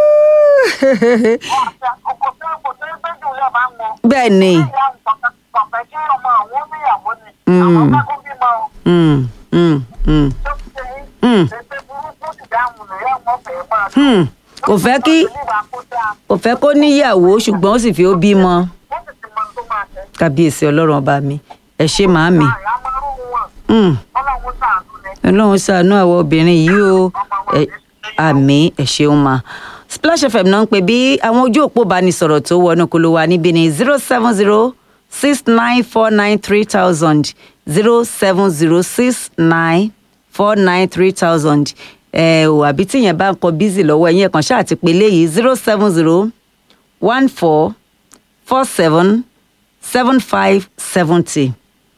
ọkọ̀ tó kò tó gbẹ́jù lẹ́ máa ń mọ. bẹ́ẹ̀ ni. ìyá nǹkan kọ̀ọ̀fẹ́ kí ọmọ àwọn oníyàwó ni Mm. àwọn bá kó bímọ Mm, mm, mm, tó ti ṣe yín. Mm. ètò burúkú ti dáhùn lóyè wọn fẹ́ máa. mm. kò fẹ́ kí kò fẹ́ kó níyàwó ṣùgbọ́n ó sì fi ó bímọ wọ́n sì ti mọ tó máa ṣe. kábíyèsí ọlọ́run ọba mi ẹ ṣe màámi. àyà máa ń rú wọn Mm. ọlọ́run sàánú ni. ọlọ́run ṣàánú àwọn obìnrin yìí o Ẹ- àmì ẹ ṣeun ma splash fm náà ń pè bí àwọn ojú òpó ìbánisọ̀rọ̀ tó wọnú kolo wa níbí ni zero seven zero six nine four nine three thousand zero seven zero six nine four nine three thousand ẹ ò àbí tíyẹn bá ń kọ bízì lọ́wọ́ ẹ̀yìn ẹ̀kan ṣáà ti pè léyìí zero seven zero one four four seven seven five seventy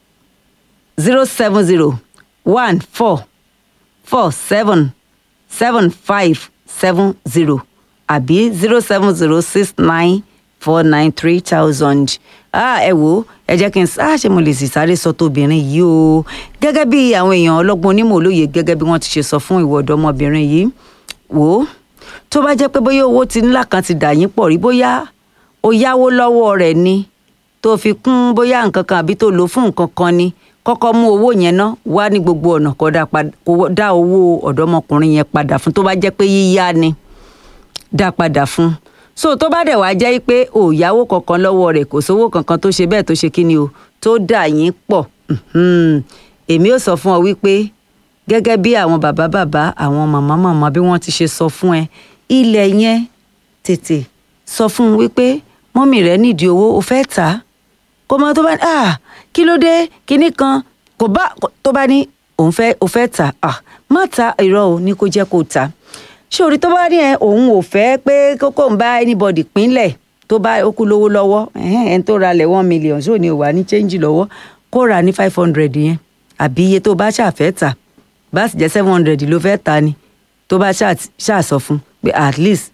zero seven zero one four four seven seven five seven zero àbí zero seven zero six nine four nine three thousand. ẹ wo ẹ jẹ́ kí n sá ṣe mo lè sì sáré sọ tóbìnrin yìí o gẹ́gẹ́ bí àwọn èèyàn ọlọ́gbọ́n onímọ̀ olóye gẹ́gẹ́ bí wọ́n ti ṣe sọ fún ìwọ ọ̀dọ́mọbìnrin yìí wò ó tó bá jẹ́ pé bóyá owó ti ńlá kan ti dà yín pọ̀ rí bóyá ó yáwó lọ́wọ́ rẹ̀ ni tó fi kún bóyá nǹkan kan àbí tó lò fún nǹkan kan ni kọ́kọ́ mú owó yẹn ná wá ní gbogbo ọ̀nà kó dá pad- kó dá owó ọ̀dọ́mọkùnrin yẹn padà fún tó bá jẹ́ pé yíyá ni dá padà fún so tó bá dẹ̀ wá jẹ́ pé ò yáwó kankan lọ́wọ́ rẹ̀ kò sówó kankan tó ṣe bẹ́ẹ̀ tó ṣe kí ni o tó dà yín pọ̀ mhm. èmi ò sọ fún ọ wípé gẹ́gẹ́ bí àwọn bàbá bàbá àwọn màmá màmá bí wọ́n ti ṣe sọ fún ẹ ilẹ̀ yẹn tètè sọ fún un wípé mọ́mì rẹ̀ nídìí owó o fẹ́ tà á kó mọ tó bá ní ah kí ló dé kinní kan kò bá tó bá ní òun fẹ́ o fẹ́ tà ah má ta irọ́ o ní kó jẹ́ kó tà ṣé orí tó bá ní ẹ òun ò fẹ́ pé kókó ń bá anybody pínlẹ̀ tó bá ó kú lówó lọ́wọ́ ẹ̀hẹ́n ẹni tó ralẹ̀ one million ṣó ni ò wà ní change lọ́wọ́ kó rà ní five hundred yẹn àbí iye tó bá ṣàfẹ́ tà bá sì jẹ́ seven hundred ló fẹ́ tà ni tó bá ṣàṣọ fún pé at least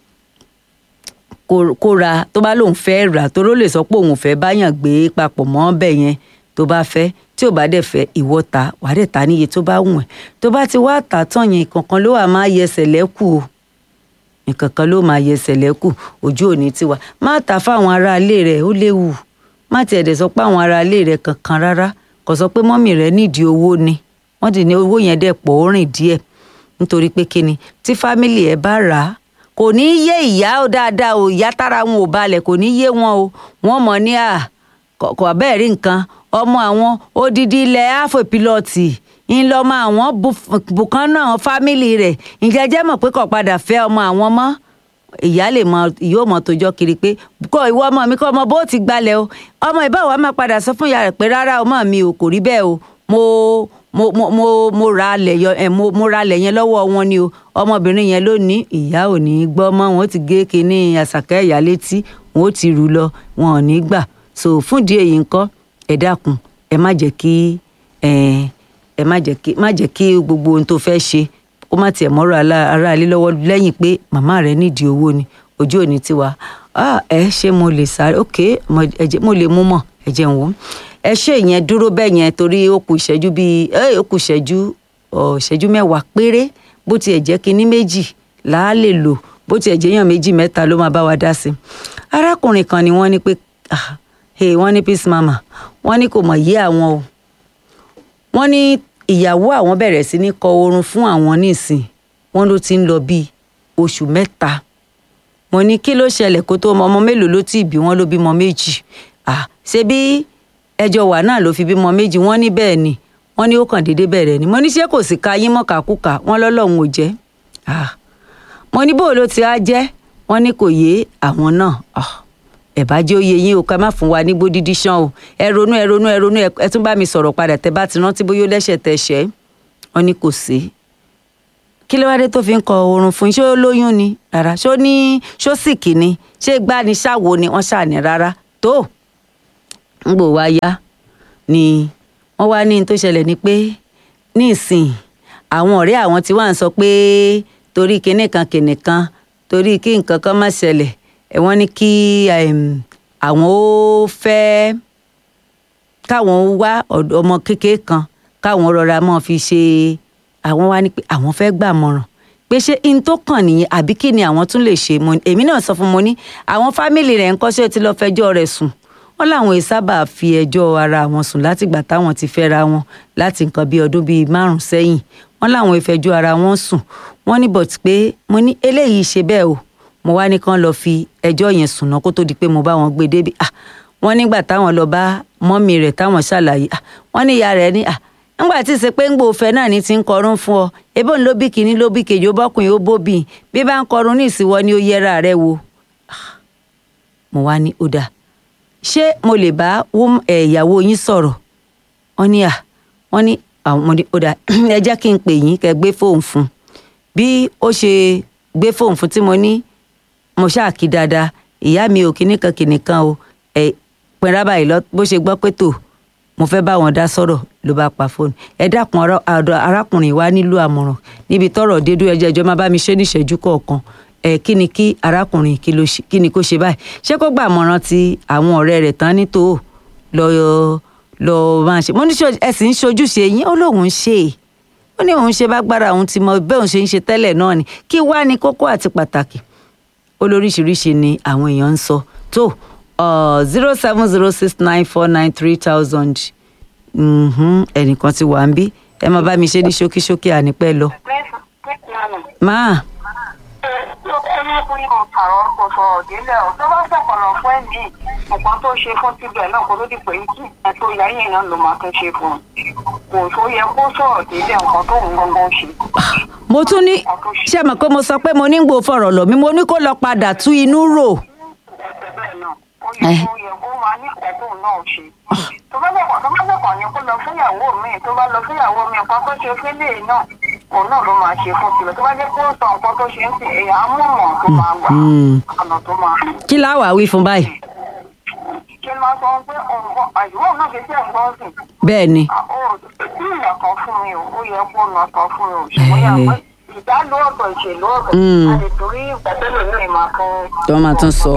kó kó ra tó bá lóun fẹ́ rà tó ló lè sọ pé òun fẹ́ báyàn gbé papọ̀ mọ́ bẹ́ẹ̀ yẹn tó bá fẹ́ tí ò bá dẹ̀ fẹ́ ìwọ ta wàá dẹ̀ ta níye tó bá wùn ẹ́ tó bá ti wá tà tán yẹn kankan ló wà máa yẹsẹ̀ lẹ́kù o nǹkan kan ló máa yẹsẹ̀ lẹ́kù ojú òní tiwa má ta fáwọn aráalé rẹ̀ ó léwu má tiẹ̀ dẹ̀ sọ pé àwọn aráalé rẹ̀ kankan rárá kò sọ pé mọ́mì rẹ̀ nídìí owó ni wọ́n ti ní owó yẹn dẹ̀ pọ̀ ó rìn díẹ̀ nítorí pé kíni tí fámìlì ẹ̀ bá rà á kò ní í yé ìyá ó dáadáa o ìyá tára wọn ò balẹ̀ kò ní í yé wọn o wọ́n mọ̀ ní à kò abẹ́ẹ̀ rí nǹkan ọmọ àwọn odidi ilẹ̀ áfòpilọ́ọ̀tì ńlọmọ àwọn bùkán náà fámìlì rẹ̀ ǹjẹ́ jẹ́ mọ̀ pé kò padà fẹ́ ọmọ àwọn mọ́ ìyá lè mọ yóò mọ tójọ́ kiri pé kọ ìwọ ọmọ mi kọ ọmọ bó ti gbalẹ̀ o ọmọ ìbáwọ̀ máa padà sọ fún ìyá rẹ̀ pé rárá ọmọ mi ò kò rí bẹ́ẹ̀ o mo mo mo mo mo ra alẹ̀ yọ ẹ mo mo ra alẹ̀ yẹn lọ́wọ́ wọn ni o ọmọbìnrin yẹn ló ní ìyá ò ní í gbọ́ mọ́ wọn ó ti gé kinní àṣàkẹ́ ìyá létí wọn ó ti rù lọ wọn ò ní gbà so fúndì èyí ńkọ́ ẹ dákun ẹ má jẹ́ kí ẹ ẹ má jẹ́ kí má jẹ́ kí gbogbo ohun tó fẹ́ ṣe kó má tiẹ̀ mọ́rọ̀ aráalé lọ́wọ́ lẹ́yìn pé màmá rẹ̀ nídìí owó ni ojú òní tiwa ẹ ṣé mo lè sáré ok mo lè mú mọ̀ ẹ jẹun wọ́n ẹ ṣe ìyẹn dúró bẹ́ẹ̀ yẹn torí ó kù ìṣẹ́jú bíi ó kù ìṣẹ́jú ìṣẹ́jú mẹ́wàá péré bó tiẹ̀ jẹ́ kinní méjì là á lè lò bó tiẹ̀ jẹ́ èèyàn méjì mẹ́ta ló máa bá wa dá sí i arákùnrin kan ni wọ́n ní pé wọ́n ní peace mama wọ́n ní kò mọ̀ yé àwọn o wọ́n ní ìyàwó àwọn bẹ̀rẹ̀ sí ní kọ oorun fún àwọn nísìn wọ́n ló ti ń lọ bíi oṣù mẹ́ta mo ní kí ló ṣẹlẹ̀ kó tó ọmọ mélòó ló tì bí wọ́n ló bímọ méjì ṣé bí ẹjọ́ wà náà ló fi bímọ méjì wọ́n ní bẹ́ẹ̀ ni wọ́n ní ó kàn déédéé bẹ̀rẹ̀ ni mo ní ṣé kò sí ka yín mọ̀kàkùkà wọ́n lọ́lọ́run ò jẹ́ mo ní bó ló ti á jẹ́ wọ́n ní kò yé àwọn náà ẹ bá jẹ́ òye yín o ká má fún wa ní bódídí ṣán o ẹ ronú ẹ ronú ẹ ronú ẹ tún bá mi sọ̀rọ̀ padà tẹ bá ti rántí bóyá ó lẹ́sẹ̀ tẹ ṣẹ́ wọn ní kò sí kí ló wá dé tó fi ń kọ oorun fún yín ṣé ó lóyún ni rárá ṣó ní ṣó sìkì ni ṣé gbá ni ṣáwo ni wọ́n ṣàní rárá tó ń gbò wá yá ni wọ́n wá ní n tó ṣẹlẹ̀ ni pé ní ìsìn àwọn ọ̀rẹ́ àwọn tí wọ́n sọ pé torí kinní kan kinní kan torí kí nǹkan kan má ṣẹlẹ̀ ẹ̀ wọ́n ní kí àwọn ó fẹ́ káwọn wá ọmọ kékeré kan káwọn rọra mọ́ fi ṣe àwọn wá ní pé àwọn fẹ́ gbàmọ̀ràn pé ṣé in tó kàn nìyẹn àbí kí ni àwọn tún lè ṣe mo èmi náà sọ fún mo ní àwọn fámìlì rẹ̀ ń kọ́ṣẹ́ tí lọ́ọ́ fẹjọ́ rẹ̀ sùn wọ́n láwọn ì sábà fi ẹjọ́ ara wọn sùn látìgbà táwọn ti fẹ́ra wọn láti nǹkan bíi ọdún bíi márùn sẹ́yìn wọ́n láwọn ìfẹjọ́ ara wọn sùn wọ́n ní bọ̀t pé mo ní eléyìí ṣe bẹ́ẹ̀ o mo wá ní kán lọ fi ẹjọ́ yẹn sùn náà kó tó di pé mo bá wọn gbé débi ah wọ́n nígbà táwọn lọ bá mọ́mì rẹ̀ táwọn ṣàlàyé ah wọ́n ní ìyá rẹ̀ ní ah ńgbà tí ṣe pé ń gbòòfẹ́ náà ní ti ń kọrún fún ọ ebó ń ló bí kínní ló bí kejì ó bọ́kùnrin ó bóbì bí bá ń kọrún ní ìsìnwọ́ ni ó yẹra rẹ wo mo wá ní ó dáa ṣé mo lè bá ìyàwó yín sọ̀rọ̀ wọ́n ní à wọ́n ní àwọn ọmọdé ó dáa ẹ jẹ́ kí n pè yín kẹ́ gbé fóònù fún bí ó ṣe gbé fóònù fún tí mo ní mo ṣáà kí dáadáa ìyá mi ò kíní kan kíní kan o ẹ pinra báyìí lọ bó ṣe gbọ́ pé tò mo fẹ́ bá wọn dá sọ̀rọ̀ ló bá pa fóònù ẹ dákun arákùnrin wa nílò àmọ̀ràn níbi tọ́rọ̀ dédú ẹjẹ́ ìjọba bá mi ṣe níṣẹ́jú kọ̀ọ̀kan ẹ kí ni kí arákùnrin kí ni kó ṣe báyìí ṣé kó gbà mọ̀ràn ti àwọn ọ̀rẹ́ rẹ̀ tán ní tó lọ lọ máa ṣe mo ní ẹ sì ń ṣojúṣe yín ó lóun ń ṣe ó ní òun ṣe bá gbára òun ti mọ bẹ́ẹ̀ òun ṣe ń ṣe tẹ́lẹ̀ náà ni kí wá ní kókó àti pàtàkì olóríṣiríṣi ni àwọn èèyàn ń sọ tó zero seven zero six nine four nine three thousand ẹnìkan ti wà ń bí ẹ máa bá mi ṣe ní ṣókíṣókí ànípẹ́ lọ. máa ẹlẹ́kùnrin kan pààrọ̀ kò sọ̀rọ̀ délẹ̀ ọ̀ tó bá sọ̀kànlọ̀ fún ẹ̀mí nǹkan tó ṣe fún tibẹ̀ náà kó tó di pé kí ẹ̀ tó yá yìí náà ló máa tún ṣe fún un kò tó yẹ kó sọ̀rọ̀ délẹ̀ nǹkan tó ń gbọ́ngàn ṣe. mo tún ní ṣé mọ̀ pé mo sọ pé mo ní gbò fọ̀rọ̀ lọ mi mo ní kó lọ padà tú inú rò. bẹ́ẹ̀ náà ó yẹ kó yẹ kó máa ní ìkẹ́kọ̀ọ́ náà ṣe tó bá sọ̀kàn tó bá sọ̀kàn ni kó lọ fúnyàwó mi tó bá lọ fúnyàwó mi nǹkan tó ṣe fẹ́lẹ̀ náà òun náà ló máa ṣe fún tiẹ̀ tó bá jẹ́ kó sọ nǹkan tó ṣe ń sìn èèyàn amúmọ̀ tó máa gbà ọ̀nà tó máa. kí láwàá wí fún báyìí. kí n máa sọ pé nǹkan àyùwọ̀ náà ṣe tẹ̀ ń gbọ́ sìn. bẹ́ẹ̀ ni. ó tí ìyà kan fún mi o ó yẹ kó nà kan fún mi o ṣùgbọ́n yà pé ìdálò ọ̀tọ̀ ìṣèlú ọ̀tọ̀ àti torí ìgbàdélò ní ìmọ̀ kan. tí wọ́n máa tún sọ.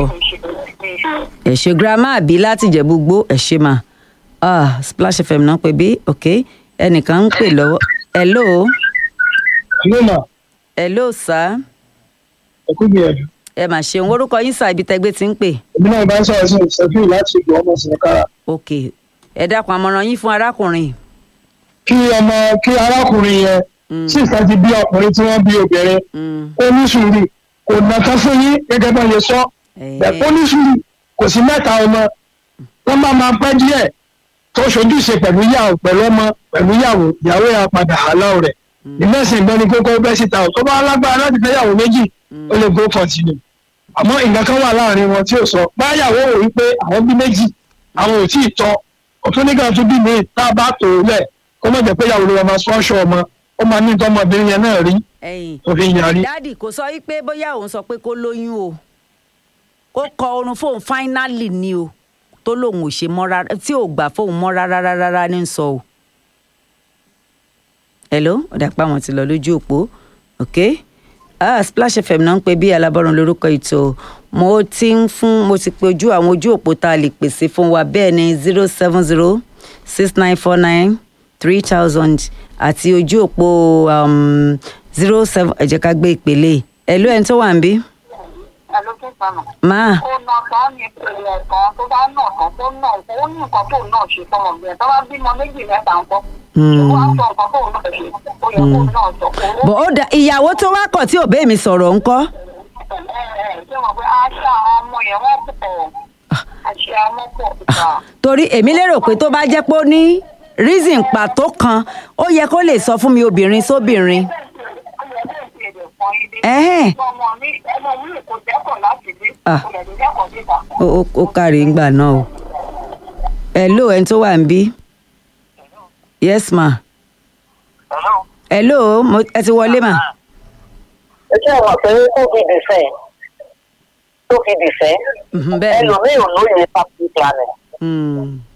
ẹ ṣe girama àbí láti jẹ̀bú gbó ẹ ṣe mà ah splash fm náà pè bí ok ẹnìkan ń pè lọ́wọ́ hello. hello ma. hello sir. ẹ kú gbìyànjú. ẹ mà ṣeun orúkọ yín sá ibi tẹgbẹ́ ti ń pè. èmi náà bá ń sọ̀rọ̀ sí ìṣẹ́fì láti ìlú ọmọ sìnkára. ok ẹ dákun àmọ̀ràn yín fún arákùnrin. kí ọmọ kí arákùnrin yẹn sì sá ti bí ọkùnrin tí wọ́n bí obìnrin ó ní sùúrù kò nàka fún yín gẹ́gẹ́ bá yẹ sọ ó ní sùúrù kò sí mẹ́ta ọmọ wọ́n bá máa pẹ́ díẹ̀ tó ṣojúṣe pẹ̀lú ìyàwó pẹ̀lú ọmọ pẹ̀lú ìyàwó ìyàwó yà padà àlọ́ rẹ̀ ìmẹ̀sìn ìgbẹ́ni kókó bẹ́ síta tó bá lágbára láti fẹ́ yàwó méjì ó lè go continue àmọ́ nǹkan kan wà láàrin wọn tí ò sọ báyàwó ò wípé àwọn bí méjì àwọn ò tí ì tọ́ òtún nígbà tó bí mi tá a bá tò ó lẹ̀ kó mọ̀ jẹ́ pé yàwó ló máa sponsor ọmọ ó máa ní tọmọbìnrin yẹn náà rí tó fi ń yarí. dáàdì kò sọ wípé bóyá òun sọ pé kó lóyún o kó kọ orun fóun fáínálì ni o tó lòun ò ṣe mọ́ rárá tí ò gbà fóun mọ́ rárá rárá ní sọ o. hello ó dà pé àwọn ti lọ lójú òpó ok ah splash fm náà ń pè bí alábọ́run lórúkọ ètò mo ti ń fún mo ti pe ojú àwọn ojú òpó tá a lè pèsè fún wa bẹ́ẹ̀ ni zero seven zero six nine four nine three thousand àti ojú òpó zero seven ẹ jẹ́ ká gbé ìpele hello ẹni tó wà ń bí. Hello, kí n sànà. máa ó nà tán ní ìpele ẹ̀kan tó bá nà tán tó nà ó ní nǹkan tó náà ṣe fọmọ bẹ́ẹ̀ tó bá bímọ méjì mẹ́ta ń kọ́. ó wá sọ nǹkan tó náà ṣe ó yẹ kó náà sọ. bọ̀ ó da ìyàwó tó wá kọ̀ tí ò bẹ́ẹ̀ mi sọ̀rọ̀ ńkọ́. ṣé wọn pé aṣọ àwọn ọmọ yẹn wọ́n pọ̀ àṣẹ àwọn pọ̀ ìgbà. torí èmi lérò pé tó bá jẹ́ pé ó ní reason pàtó kan ó yẹ kó lè sọ fún mi obìnrin sóbìnrin. ó yẹ kó ti èdè kan yín dé. Ẹ̀hẹ́n. ọmọ mi ọmọ mi kò dẹ́kọ̀ láti dé. Ah. kò dẹ̀ tó dẹ́kọ̀ síta. ó ó- ó kárí ńgbà náà o hello ẹni tó wà ń bí yes ma hello mo ẹ ti wọlé ma ẹ ṣe àwọn pé tó fi dìfẹ́ tó fi dìfẹ́ Mhm, bẹ́ẹ̀ ni ẹlòmíì ò lóye family planning Mm,